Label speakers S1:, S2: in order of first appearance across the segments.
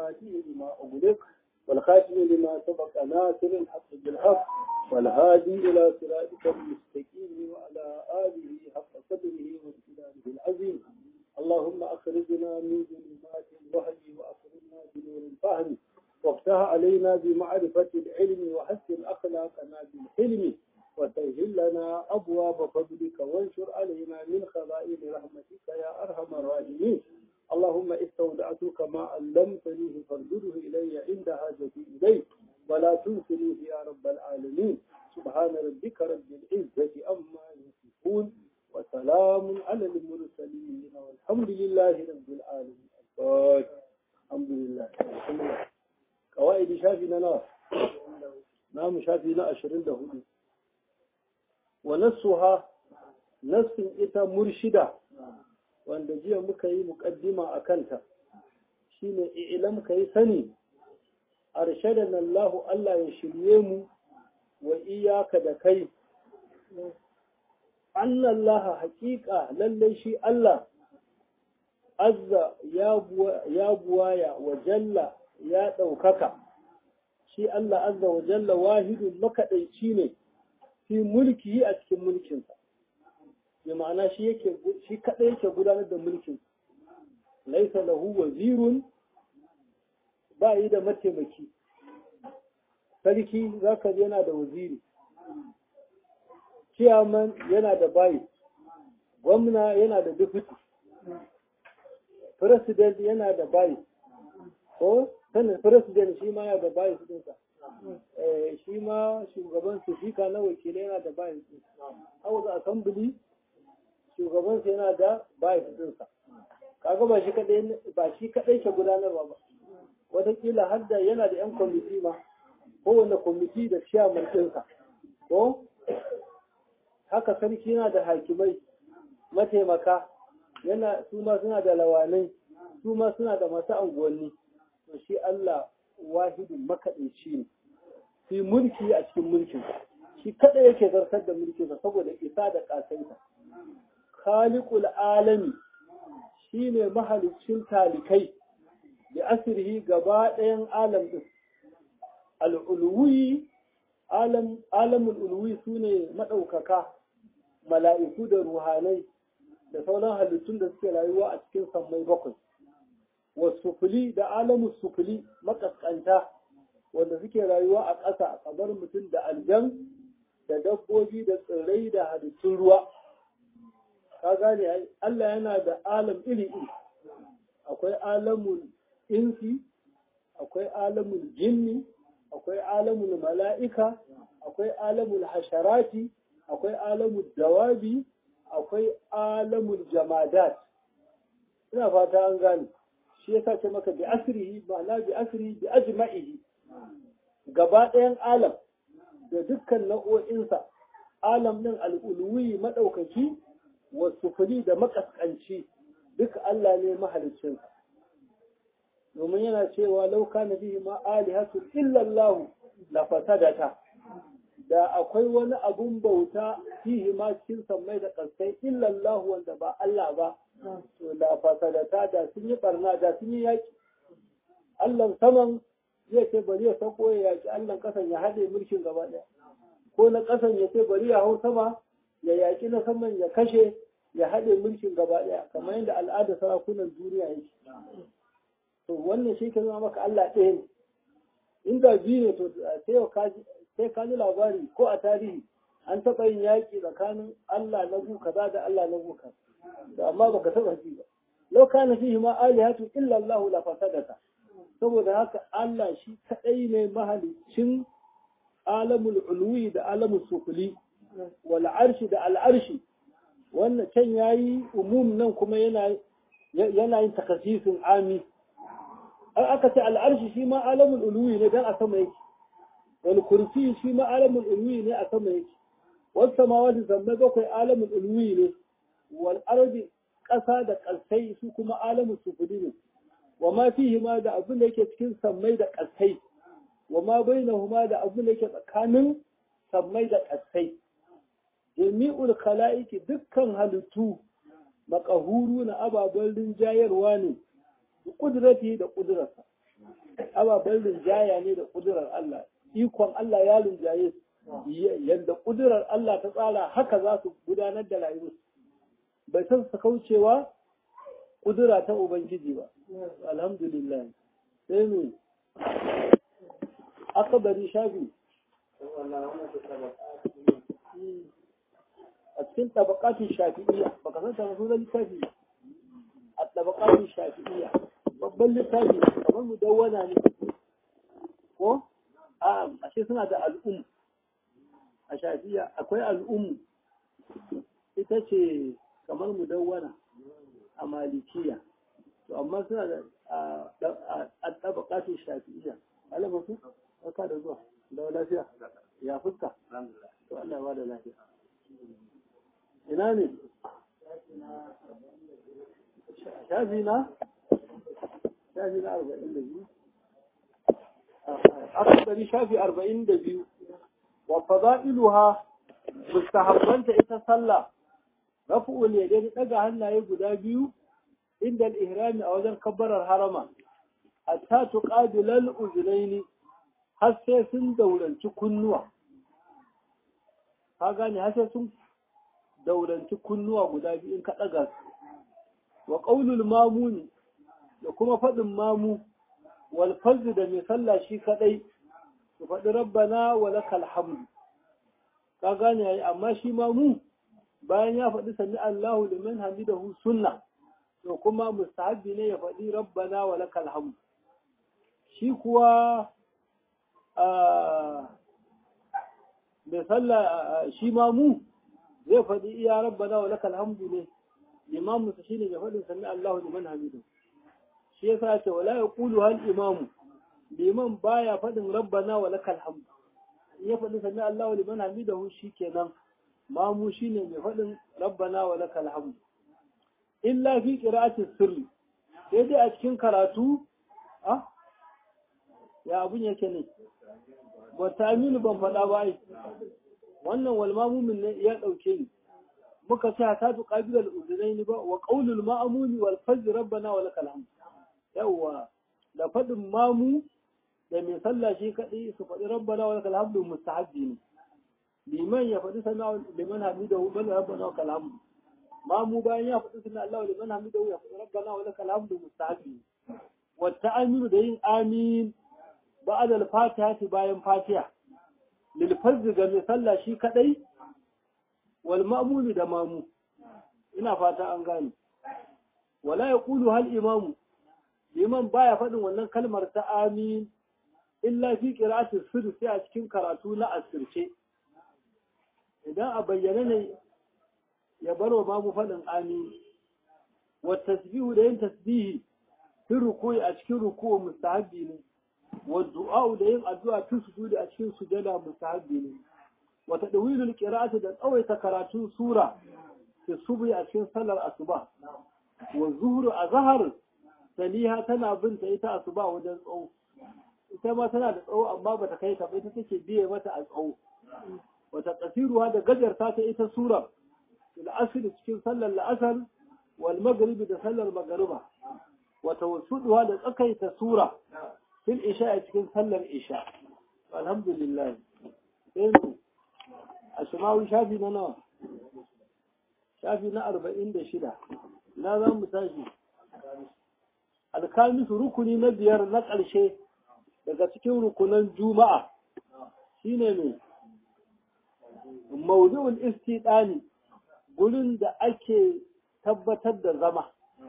S1: الفاتح لما أغلق والخاتم لما سبق ناصر الحق بالحق والهادي إلى صراطك المستقيم وعلى آله حق قدره وامتداده العظيم اللهم أخرجنا من ظلمات الوهي وأخرجنا بنور الفهم وافتح علينا بمعرفة العلم وحسن أخلاقنا بالحلم وسهل لنا أبواب فضلك وانشر علينا من خزائن رحمتك يا أرحم الراحمين اللهم استودعتك ما علمتني فارجده إلي عند حاجتي إليه ولا تنسنيه يا رب العالمين سبحان ربك رب العزة أما يصفون وسلام على المرسلين والحمد لله رب العالمين الحمد لله قواعد شافي لنا نعم شافي لنا أشرين دهولي ونسها نفس إتا مرشدة wanda jiya muka yi muƙaddima a kanta shine ilam ka yi sani arshadan Allahu Allah ya shirye mu wa iyaka da kai annallaha haƙiƙa lallai shi Allah azza ya buwaya wa jalla ya ɗaukaka shi Allah azza wa jalla wahidun makaɗaici ne fi mulki a cikin mulkinsa bi ma'ana shi yake shi kadai yake gudanar da mulkin laisa lahu wazirun ba yi da mataimaki sarki zaka yana da waziri ciyaman yana da bayi gwamna yana da deputy president yana da bayi ko sanin president shi ma yana da bayi su dinsa shi ma shugaban su fika na wakilai yana da bayi su house assembly shugabansa yana da bayis ɗinsa kaga ba shi kadai ba shi kadai ke gudanarwa ba wataƙila har da yana da 'yan kwamiti ma kowane kwamiti da ciyaman ɗinsa ko haka sarki yana da hakimai mataimaka yana su ma suna da lawanai su ma suna da masu anguwanni to shi Allah wahidun makaɗaici ne fi mulki a cikin mulkinsa shi kadai yake zartar da mulkinsa saboda isa da ƙasaita khaliqul alami shine mahalicin talikai da asirhi gaba ɗayan alam ɗin al'ulwi alam alamul ulwi sune maɗaukaka mala'iku da ruhanai da sauran halittun da suke rayuwa a cikin sammai bakwai wasufuli da alamun sufuli makaskanta wanda suke rayuwa a ƙasa kamar mutum da aljan da dabbobi da tsirrai da halittun ruwa ka gane Allah yana da alam iri iri akwai alamul insi akwai alamul jinni akwai alamul mala'ika akwai alamul hasharati akwai alamul dawabi akwai alamul jamadat ina fata an gane shi yasa ce maka bi asrihi ma'ana bi asri bi ajma'ihi gaba ɗayan alam da dukkan nau'o'insa alam ɗin al'ulwi maɗaukaki wasufuri da makaskanci duk Allah ne mahalicinsa domin yana cewa lauka na bihi ma alihatu illallahu la fasadata da akwai wani abun bauta fihi ma cikin sammai da kaskai illallahu wanda ba Allah ba to la fasadata da sun yi barna da sun yi yaki Allah saman zai ce bari ya sako ya yaki Allah kasan ya haɗe mulkin gaba ɗaya ko na kasan ya ce bari ya hau sama ya yaki na saman ya kashe ya haɗe mulkin gaba ɗaya kamar yadda al'adar sarakunan duniya yake to wannan shi ka zama maka Allah ɗaya ne inda biyu ne to sai ka ji labari ko a tarihi an taɓa yin yaƙi tsakanin Allah na gu kaza da Allah na gu kaza da amma baka taɓa ji ba lau kana fihi ma alihatu illa Allah la fasadata saboda haka Allah shi kaɗai ne mahalicin alamul ulwi da alamul sufuli wal arshi da al arshi wannan can ya yi umum nan kuma yana yin takasisin ami an aka ce al'arshi shi ma alamun uluwi ne don a sama yake wani kursi shi ma alamun uluwi ne a sama yake wasu samawa da zamme bakwai alamun uluwi ne wal ardi ƙasa da ƙasai su kuma alamun sufuri ne wa ma fihi ma da abin da yake cikin sammai da ƙasai wa ma bainahuma da abin da yake tsakanin sammai da ƙasai jami'ul khala'iki dukkan halittu makahuru na ababen rinjayarwa ne da ƙudurati da ƙudurarsa ababen rinjaya ne da ƙudurar Allah ikon Allah ya rinjaye yadda ƙudurar Allah ta tsara haka za su gudanar da rayuwar bai san su kaucewa ƙudura ta Ubangiji ba alhamdulillah sai mu aka bari shafi a cikin tabakatun shafi'iyya baka san ta sunan littafi a tabakatun shafi'iyya babban littafi kamar mu dawwana ne ko a ashe suna da al'um a shafi'iyya akwai al'um ita ce kamar mu dawwana a malikiya to amma suna da a tabakatun shafi'iyya alama su barka da zuwa da lafiya ya fuska to Allah ya ba da lafiya ina ne shafi na shafi na arba'in da biyu aka ɗari shafi arba'in da biyu wa fada'iluha mustahabbanta ita sallah rafu'ul yadaini daga hannaye guda biyu inda al-ihrami a wajen kabbarar harama hatta tuqabilal uzunaini har sai sun dauranci kunnuwa ka gane har sai sun dauranci kunnuwa guda biyu in ka ɗaga su wa ƙaunul mamuni da kuma faɗin mamu wal fazl da mai sallah shi kaɗai su faɗi rabbana wa lakal hamdu ka gane yayi amma shi mamu bayan ya faɗi sami Allahu liman hamidahu sunna to kuma mustahabbi ne ya faɗi rabbana wa lakal hamdu shi kuwa mai sallah shi mamu zai faɗi iya rabbana wa lakal hamdu ne limamu sa shine mai faɗin sami Allahu liman hamidu shi yasa ce wala yaqulu hal imamu liman baya faɗin rabbana wa lakal hamdu in ya faɗi sami Allahu liman hamidahu shikenan mamu shine mai faɗin rabbana wa lakal hamdu illa fi qira'ati sirri sai dai a cikin karatu ah ya abun yake ne ba ta aminu ban faɗa ba ai wannan wal mamumin ne ya ɗauke ni muka ce ta tu qabilal udunaini ba wa qaulul ma'muni wal fajr rabbana wa lakal hamd yawa da faɗin mamu da mai sallah shi kadai su faɗi rabbana wa lakal hamd mustahabbi ne liman ya faɗi sana liman hamidahu bal rabbana wa lakal hamd mamu bayan ya faɗi sana Allah liman hamidahu ya faɗi rabbana wa lakal hamd mustahabbi ne wa ta'aminu da yin amin ba'ad al-fatiha bayan fatiha lil fazl ga mai sallah shi kadai wal ma'mumi da mamu ina fata an gane wala yaqulu hal imamu liman baya faɗin wannan kalmar ta amin illa fi qira'ati sirr sai a cikin karatu na asirce idan a bayyane ne ya bar wa mamu faɗin amin wa tasbihu da yin tasbihi fi ruku'i a cikin ruku'u mustahabbi ne والدعاء da yin addu'a tun sujudi a cikin sujada mustahabbi ne wa tadwilul qira'ati da tsawaita karatun sura fi subhi a cikin sallar asuba wa zuhru azhar saliha tana binta ita asuba wajen tsawo ita ma tana da tsawo amma bata kai ta ita take biye mata a tsawo wa taqsiruha da gajarta ta ita sura fil asr cikin sallar la'asar wal maghrib da sallar magriba wa tawassuduha da tsakaita sura fil isha a cikin sallar isha alhamdulillah sai mu a shimawi shafi na nawa shafi na arba'in da shida na za mu tashi alkamisu rukuni na biyar na ƙarshe daga cikin rukunan juma'a shine mai maudu'ul istidani gurin da ake tabbatar da zama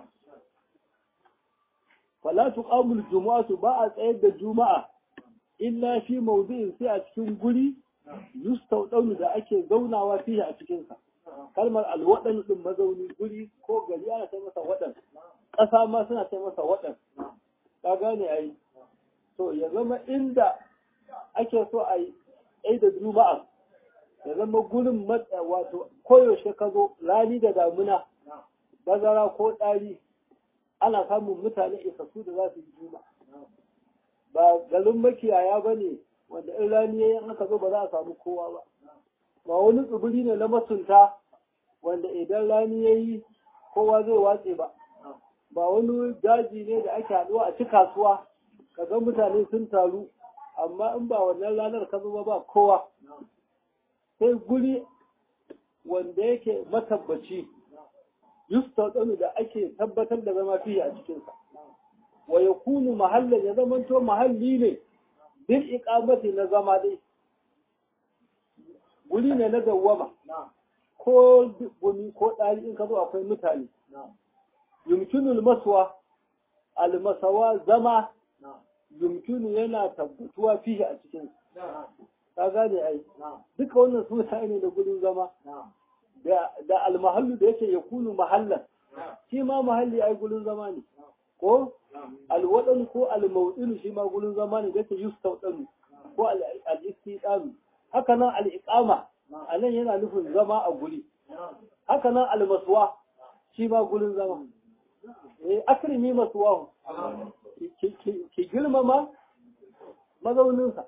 S1: fala tuqamul jumu'atu ba a tsayar da juma'a illa fi mawdi'in sai a cikin guri yustaudaunu da ake zaunawa fiye a cikin sa kalmar alwadan din mazauni guri ko gari ana sai masa wadan ƙasa ma suna sai masa wadan ka gane ai to ya zama inda ake so a yi da juma'a ya zama gurin wato koyaushe ka zo rani da damuna bazara ko ɗari ana samun mutane isassu da za su yi juma ba garin makiyaya ba ne wanda in rani ya yi aka zo ba za a samu kowa ba ba wani tsibiri ne na masunta wanda idan rani ya yi kowa zai watse ba ba wani daji ne da ake haɗuwa a ci kasuwa kaga mutane sun taru amma in ba wannan ranar ka zo ba kowa sai guri wanda yake matabbaci yustaɗanu da ake tabbatar da zama fiye a cikinsa wa ya kunu mahallin ya zamanto mahalli ne bil iqamati na zama dai guri ne na dawwama ko gumi ko ɗari in ka zo akwai mutane yumkinul maswa almasawa zama yumkinu yana tabbatuwa fiye a cikin ka gane ai duka wannan suna ne da gudun zama da almahallu da yake ya kunu mahallan shi ma mahalli ai gudun zama ne ko alwadan ko almawdin shi ma gudun zama ne da yake yustawdanu ko al-istidanu haka nan al-iqama anan yana nufin zama a guri haka nan almaswa shi ma gudun zama eh akrimi maswahu ki girmama mazauninsa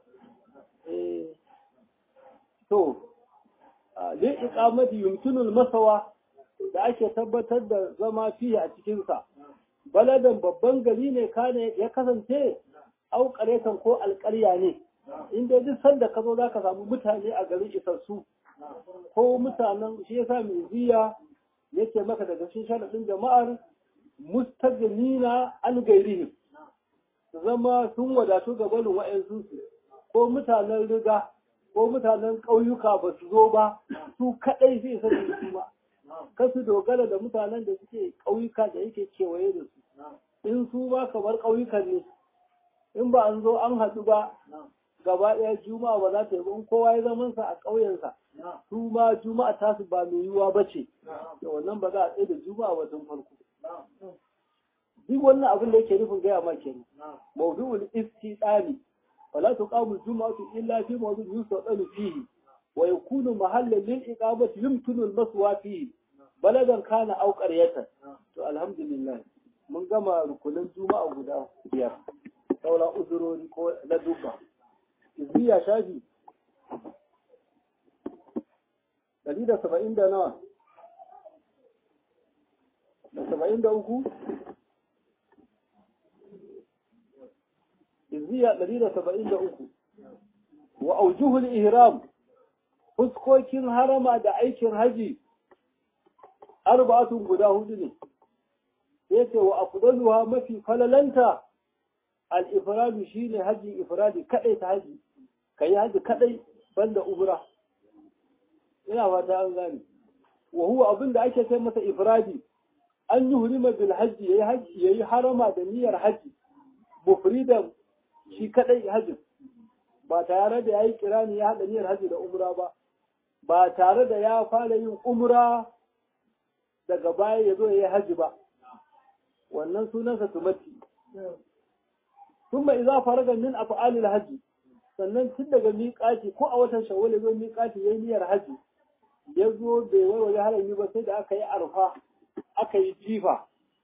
S1: to li iqamati yumkinul masawa da ake tabbatar da zama fiye a cikinsa baladan babban gari ne kane ya kasance au karetan ko alƙarya ne inda duk sanda ka zo za ka samu mutane a garin isassu ko mutanen shi yasa mai ziya yake maka daga cikin sharaɗin jama'ar mustajnina an gairihim zama sun wadatu ga barin wa'yansu ko mutanen riga ko mutanen ƙauyuka ba su zo ba su kaɗai zai sani su ba kasu dogara da mutanen da suke ƙauyuka da yake kewaye da su in su ba kamar ƙauyukan ne in ba an zo an haɗu ba gaba ɗaya juma'a ba za ta yi in kowa ya zamansa a ƙauyensa su ma juma'a tasu ba mai yiwuwa ba ce da wannan ba za a tsaye da juma'a wajen farko duk wannan abin da yake nufin gaya ma kenan mawdu'ul istidani fala tuqamu al-jum'atu illa fi mawdu'in yustadalu fihi wa yakunu mahallan lil iqamati yumkinu al-maswa fihi baladan kana aw qaryatan to alhamdulillah mun gama rukunin juma'a guda biyar saura uzurori ko na duka izziya shafi ɗari da saba'in da nawa da saba'in da uku izziya ɗari da saba'in da uku wa aujuhul ihram fuskokin harama da aikin haji arba'atun guda hudu ne sai ce wa afdaluha mafi falalanta al-ifradu shine haji ifradi kadai ta haji kai haji kadai banda umra ina fata an gane wa huwa abinda ake ce masa ifradi an yi hurima bil haji yayi haji yayi harama da niyyar haji mufridan shi kadai haji ba tare da yayi kirani ya hada niyyar haji da umra ba ba tare da ya fara yin umra daga baya ya zo ya yi haji ba wannan sunansa tumati ثم إذا فرغ من أفعال الحج sannan tun daga miƙati ko a watan shawwal ya zo miƙati ya yi niyyar haji ya zo bai warware harami ba sai da aka yi arfa aka yi jifa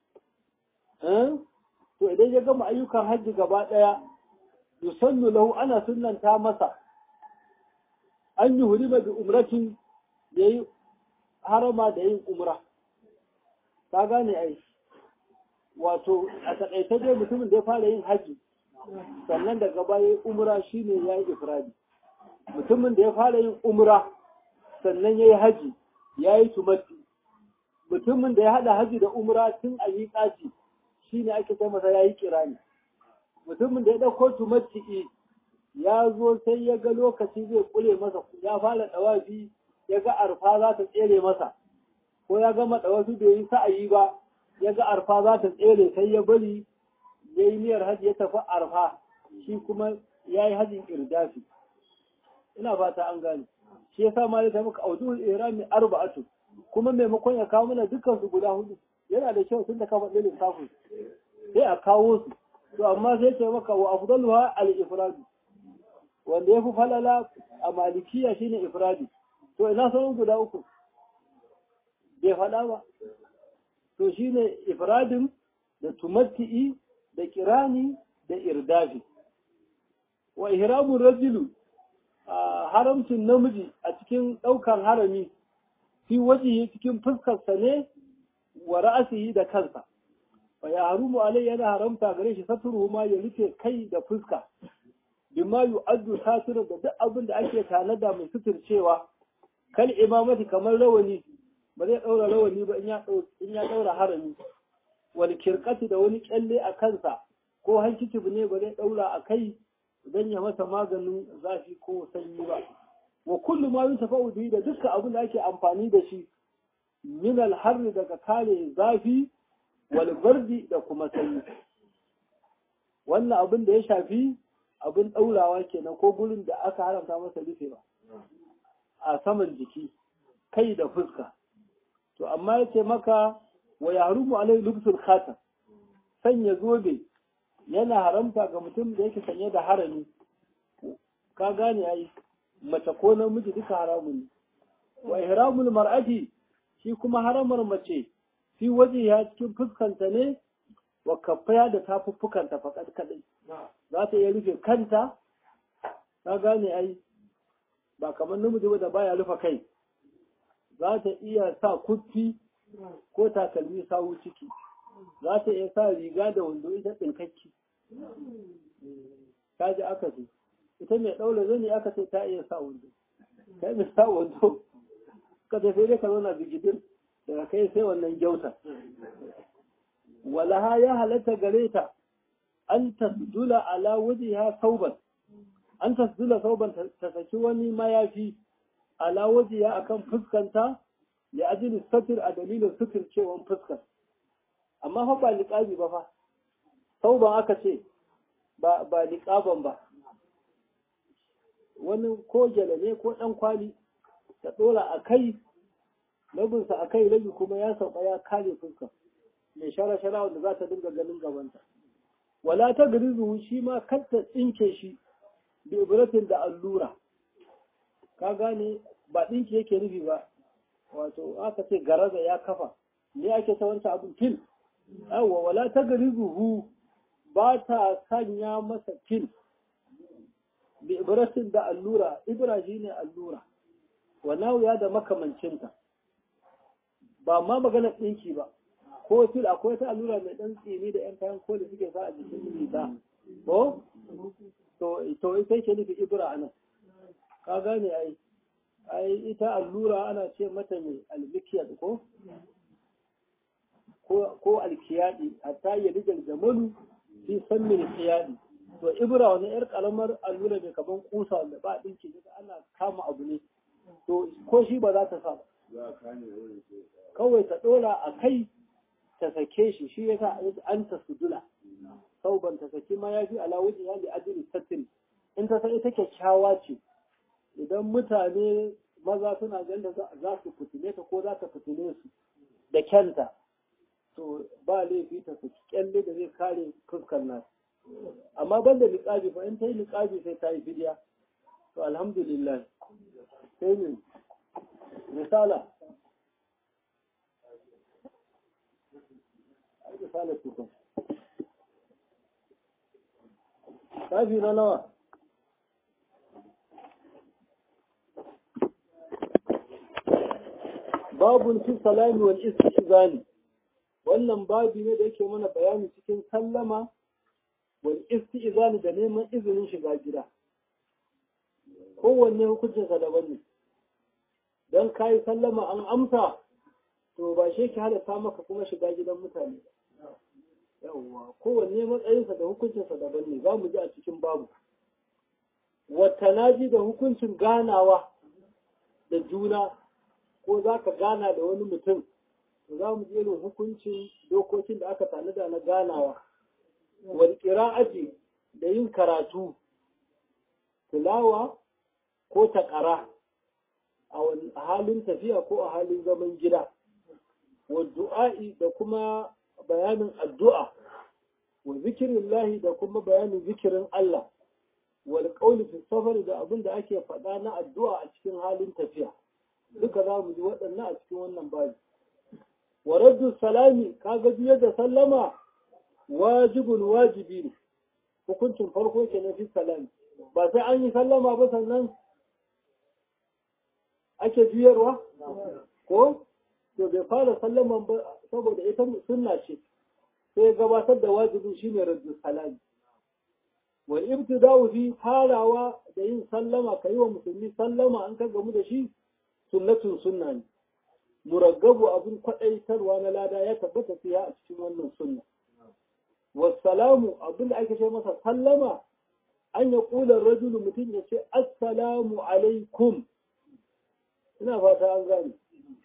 S1: to idan ya gama ayyukan hajji gaba ɗaya yusannu lahu ana sunnanta masa an yi hurima bi umratin ya yi harama da yin umra ka gane ai wato a taƙaice dai mutumin da ya fara yin hajji sannan daga baya umra shine ya yi ifradi mutumin da ya fara yin umra sannan ya yi haji ya yi tumatti mutumin da ya haɗa haji da umra tun a yi ƙaci shine ake kai masa ya yi kirani mutumin da ya ɗauko tumatti ya zo sai ya ga lokaci zai kule masa ya fara ɗawafi ya ga arfa za ta tsere masa ko ya gama ɗawafi bai yi sa'ayi ba ya ga arfa za ta tsere sai ya bari ya yi niyyar hajji ya tafi arfa shi kuma ya yi hajjin irdafi ina fata an gane shi ya sa ma ya tafi auduhul irami arba'atu kuma maimakon ya kawo mana dukkan su guda hudu yana da kyau tun da ka faɗi lissafin sai a kawo su to amma sai ce maka wa afdaluha al ifradu wanda ya fi falala a malikiya shine ifradi to ina sauran guda uku bai faɗa ba to shine ifradin da tumatti'i da kirani da irdafi wa ihramun rajulu haramcin namiji a cikin ɗaukan harami fi wajihi cikin fuskarsa ne wa ra'asihi da kansa fa ya harumu alai yana haramta gare shi saturu ma ya rufe kai da fuska bima yu'addu satirin da duk abin da ake tanada mai suturcewa kal imamati kamar rawani ba zai daura rawani ba in ya in ya daura harami wal kirqati da wani kyalle a kansa ko hankici ne ba zai daura a kai don ya masa maganin zafi ko sanyi ba wa kullu ma yuntafa'u bihi da dukkan abin da ake amfani da shi min al-harri daga kare zafi wal bardi da kuma sanyi wannan abin da ya shafi abin ɗaurawa kenan ko gurin da aka haramta masa rufewa a saman jiki kai da fuska to amma ya ce maka wa ya harumu alai lubsul khatam sanya zobe yana haramta ga mutum da yake sanye da harami ka gane ai mace ko namiji duka haramun ne wa ihramul mar'ati shi kuma haramar mace fi waje ya cikin fuskanta ne wa kafaya da tafuffukanta fakat kadai za ta iya rufe kanta ka gane ai ba kamar namiji ba da baya rufe kai za ta iya sa kuffi ko takalmi sawu ciki za ta iya sa riga da wando ita tsinkakki ta ji aka ce ita mai ɗaura zani aka ce ta iya sa wando kai mai sa wando ka tafi dai ka zauna bigidir daga kai sai wannan gyauta walaha ya halatta gare ta an tasdula ala wajiha sauban an tasdula sauban ta saki wani mayafi ala wajiha akan fuskanta ya ajili satir a dalilin sutur cewan fuskar amma fa ba liƙabi ba fa sauban aka ce ba ba liƙaban ba wani ko gyale ne ko ɗan kwali ta ɗora a kai rabinsa a kai rabi kuma ya sauka ya kare fuskar mai shara-shara wanda za ta dinga ganin gabanta wala ta garizu shi ma kar ta tsinke shi bi ibratin da allura ka gane ba ɗinki yake nufi ba wato aka ce garaza ya kafa ne ake ta wancan abin fil yawa wala ta garizu ba ta sanya masa fil bi ibratin da allura ibra shi ne allura wa ya da makamancinta ba ma maganar ɗinki ba ko fil akwai ta allura mai ɗan tsini da ‘yan kayan koli suke sa a jikin riga ko to to ita ke nufi ibra anan ka gane ai ai ita allura ana ce mata mai almikiyar ko ko alkiyadi hatta ya rijar jamalu fi san min kiyadi to ibra wani yar karamar allura mai kaman kusa wanda ba dinki daga ana kama abu ne to ko shi ba za ta sa kawai ta dora a kai ta sake shi shi yasa an ta sudula sauban ta saki ma yafi ala wajen yali ajiri sattin in ta sai ita kyakkyawa ce idan mutane maza suna ganin za su fitile ta ko za ta fitile su da kyanta to ba laifi ta saki kyalle da zai kare fuskar nasu amma ban da liƙabi ba in ta yi liƙabi sai ta yi fidiya to alhamdulillah sai ne misala misala tukun shafi na nawa babun fi salami wal istizani wannan babi ne da yake mana bayani cikin sallama wal istizani da neman izinin shiga gida kowanne hukuncin sa daban ne dan kai sallama an amsa to ba shi ke halatta maka kuma shiga gidan mutane yawwa kowanne matsayinsa da hukuncinsa daban ne za mu ji a cikin babu watanaji da hukuncin ganawa da juna ko za ka gana da wani mutum to za mu ji irin hukuncin dokokin da aka tanada na ganawa wal qira'ati da yin karatu tilawa ko taƙara a halin tafiya ko a halin zaman gida wa du'a'i da kuma bayanin addu'a wa zikirin lahi da kuma bayanin zikirin Allah wal qawli fi safar da abin da ake faɗa na addu'a a cikin halin tafiya duka za mu ji waɗannan a cikin wannan babi wa raddu salami kaga biyar da sallama wajibun wajibi ne hukuncin farko ke na fi salami ba sai an yi sallama ba sannan ake juyarwa ko to bai fara sallaman ba saboda ita sunna ce sai gabatar da wajibi shine raddu salami wa ibtida'u fi farawa da yin sallama kai wa musulmi sallama an ka gamu da shi sunnatun sunna ne muraggabu abin kwadaitarwa na lada ya tabbata fiya a cikin wannan sunna wassalamu abin da ake ce masa sallama an ya kula rajulu mutum ya ce assalamu alaikum ina fata an gane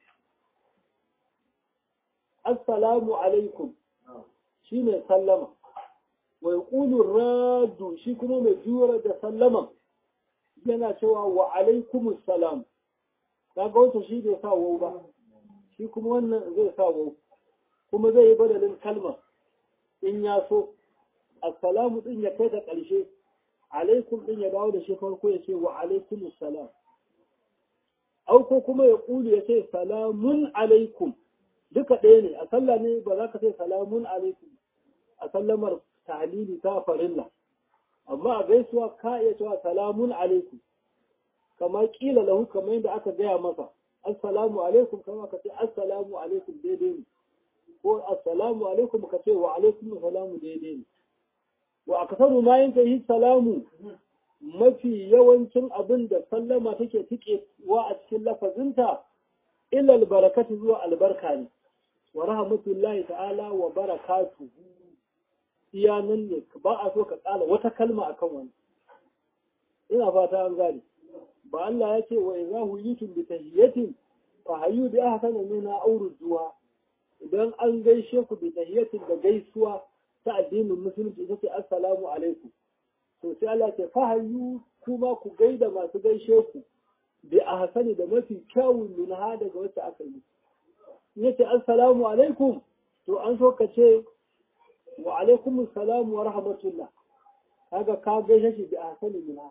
S1: assalamu alaikum shine sallama wa yaqulu raddu shi kuma mai jura da sallama yana cewa wa alaikumus salam kaga wata shi bai sa wau ba shi kuma wannan zai sa wau kuma zai yi badalin kalmar in ya so assalamu din ya kai da ƙarshe alaikum din ya dawo da shi farko ya ce wa alaikumus salam au ko kuma ya kulu ya ce salamun alaikum duka ɗaya ne a sallah ne ba za ka ce salamun alaikum a sallamar tahlili ta farilla amma a gaisuwa ka iya cewa salamun alaikum kamar kila lahu kamar yadda aka gaya masa assalamu alaikum kama ka ce assalamu alaikum daidai ne ko assalamu alaikum ka ce wa alaikum salamu daidai ne wa akasaru ma yanka yi salamu mafi yawancin abin da sallama take tike wa a cikin lafazinta illa albarakatu zuwa albarka ne wa rahmatullahi ta'ala wa barakatuhu iya nan ne ba a so ka tsala wata kalma akan wani ina fata an gane ba Allah ya ce wa idza huyitum bi tahiyatin fa hayyu bi ahsana minha aw rudduha idan an gaishe ku bi tahiyatin da gaisuwa ta addinin musulunci ita ce assalamu alaikum to sai Allah ce fa hayyu kuma ku gaida masu gaishe ku bi ahsani da mafi kyawun minha daga wacce aka yi yace assalamu alaikum to an so ka ce wa alaikum assalam wa rahmatullah kaga ka gaishe shi bi ahsani minha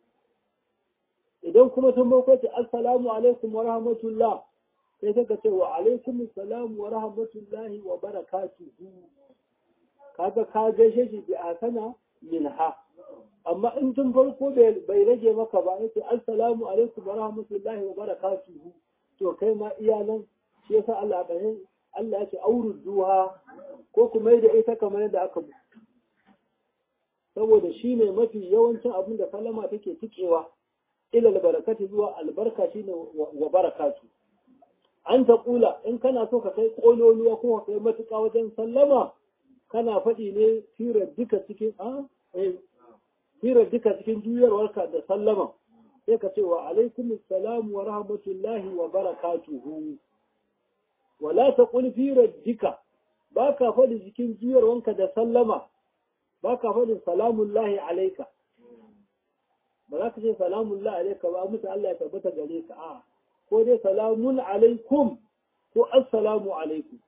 S1: idan kuma sun bako ce assalamu alaikum wa rahmatullah sai ka ce wa alaikum assalam wa rahmatullahi wa barakatuhu kaga ka gaishe shi bi ahsana minha amma in tun farko bai rage maka ba yace assalamu alaikum wa rahmatullahi wa barakatuhu to kai ma iyalan shi yasa Allah ɗaya Allah ya ce aurud duha ko kuma da ita kamar yadda aka bu saboda shi ne mafi yawancin abin da salama take tikewa ila barakati zuwa albarka shine wa barakatu an ta kula in kana so ka kai kololuwa ko ka kai matuƙa wajen sallama kana faɗi ne firar duka cikin a firar duka cikin juyarwarka da sallama sai ka ce wa alaikum assalam wa rahmatullahi wa barakatuhu wala taqul fi raddika baka faɗi cikin juyarwanka da sallama baka faɗi salamullahi alaika ba za ka ce salamullahi alaika ba musu Allah ya tabbata gare ka a ko dai salamun alaikum ko assalamu alaikum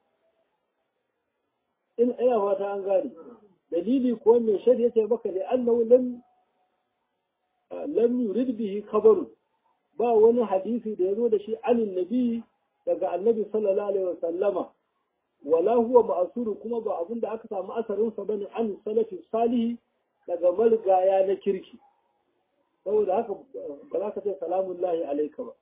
S1: in ina fata an gane dalili ko mai shari'a ce baka da annahu lam lam yurid bihi khabaru ba wani hadisi da ya zo da shi anin nabi daga annabi sallallahu alaihi wasallama wala huwa ma'asuru kuma ba abin da aka samu asarin sa bane an salafi salihi daga malgaya na kirki saboda haka ba za ka ce salamun lahi alaika ba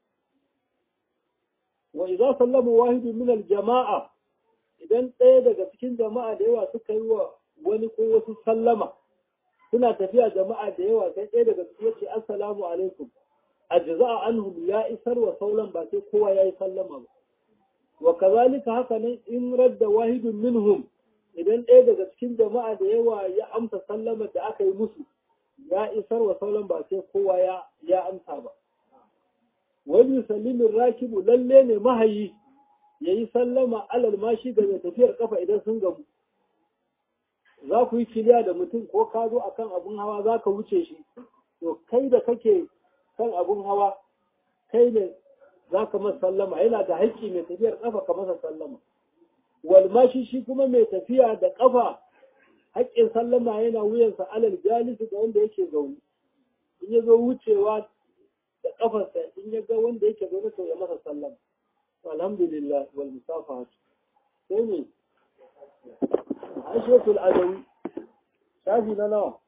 S1: wa idza sallama wahidu min al-jama'a idan ɗaya daga cikin jama'a da yawa suka yi wa wani ko wasu sallama suna tafiya jama'a da yawa sai ɗaya daga cikin yace assalamu alaikum ajza'a anhum ya isar wa saulan ba sai kowa yayi sallama ba wa kazalika haka nan in radda wahidun minhum idan ɗaya daga cikin jama'a da yawa ya amsa sallama da aka yi musu ya isar wa saulan ba sai kowa ya ya amsa ba wani sallimin rakibu lalle ne mahayi ya yi sallama alal mashi ga mai tafiyar kafa idan sun gamu za ku yi kiliya da mutum ko ka zo akan abun hawa za ka wuce shi to kai da kake kan abun hawa kai ne za ka masa sallama yana da haƙƙi mai tafiyar kafa ka masa sallama walmashi shi kuma mai tafiya da kafa haƙƙin sallama yana wuyansa alal jalisi ga wanda yake zaune in ya zo wucewa da kafarsa in ya ga wanda yake zaune to ya masa sallama alhamdulillah wal musafaha sai ne ashatul adawi shafi na nawa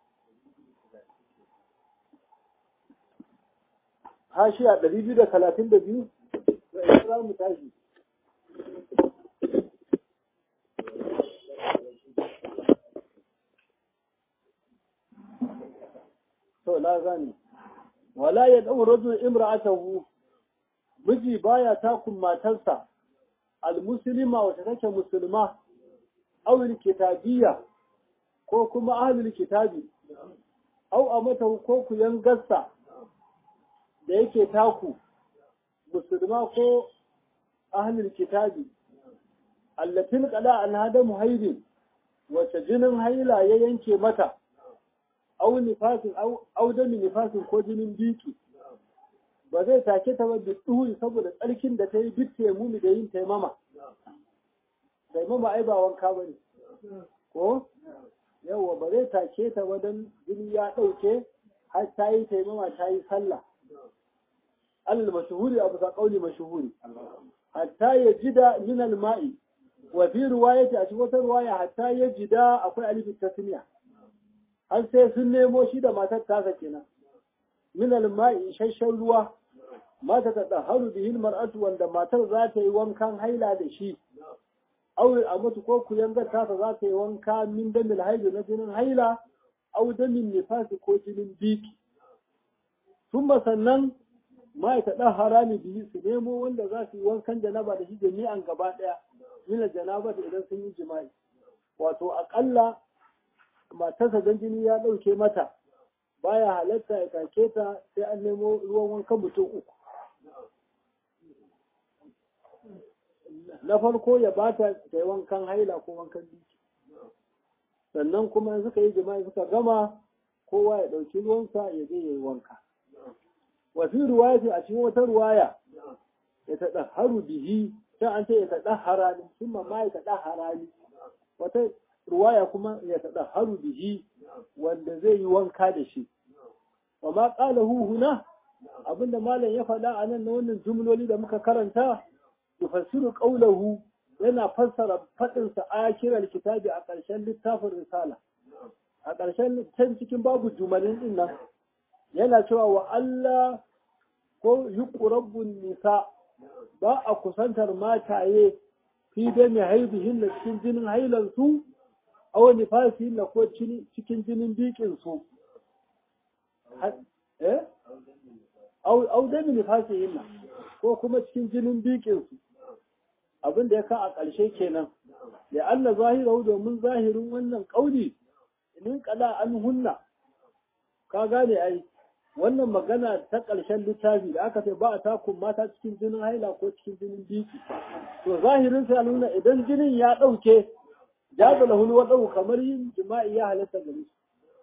S1: hashiya ɗari biyu da talatin da biyu da ina za mu tashi to na gane wala ya dau rajul imra'atahu miji baya takun matarsa almuslima wata take musulma aw kitabiyya ko kuma ahlul kitabi aw amata ko ku yangarsa da yake taku musulma ko ahlul kitabi allatin qada an hada muhaidin wace jinin haila ya yanke mata au nifasin au dami nifasin ko jinin biki ba zai take ta ba duhu saboda tsarkin da ta yi duk mumi da yin taimama taimama ai ba wanka bane ko yawa ba zai take ta ba don jini ya ɗauke har ta yi taimama ta yi sallah alal mashuhuri abu sa kauli mashuhuri hatta ya jida min al-ma'i wa fi riwayati a cikin wata riwaya hatta ya jida akwai alif tasniya har sai sun nemo shi da matar tasa kenan min al-ma'i shashshan ruwa mata ta daharu bihin mar'atu wanda matar za ta yi wankan haila da shi aure a mutu ko ku yanga tasa za ta yi wanka min damil haidu na jinin haila au damin nifasi ko jinin biki sun sannan ma ta ɗan harami biyu su nemo wanda za su yi wankan janaba da shi jami'an gaba ɗaya mina janaba da idan sun yi jima'i wato aƙalla matarsa don jini ya ɗauke mata baya halatta ya take ta sai an nemo ruwan wankan mutum uku na farko ya bata ta yi wankan haila ko wankan biki sannan kuma suka yi jima'i suka gama kowa ya ɗauki ruwansa ya je ya yi wanka wafi ruwaya a cikin wata ruwaya ya taɗa haru bihi sai an ce ya taɗa harani sun ma ya taɗa harani wata ruwaya kuma ya taɗa haru bihi wanda zai yi wanka da shi wa ma ƙala huna abinda malam ya faɗa a nan na wannan jumloli da muka karanta yufassiru qawlahu yana fassara faɗinsa akiral kitabi a ƙarshen littafin risala a ƙarshen can cikin babu jumalin din nan yana cewa wa Allah ko yuqrabbun nisa ba a kusantar mataye fi da mai haibihin da cikin jinin hailan su aw nifasi na ko cikin jinin bikin su eh aw da nifasi ko kuma cikin jinin bikin su abin da ya ka a ƙarshe kenan da Allah zahirahu domin zahirin wannan ƙauli in kala an hunna ka gane ai wannan magana ta ƙarshen littafi da aka ce ba a takun mata cikin jinin haila ko cikin jinin biki to zahirin sai nuna idan jinin ya ɗauke ya zala hulwa ɗau kamar yin jima'i ya halatta gare su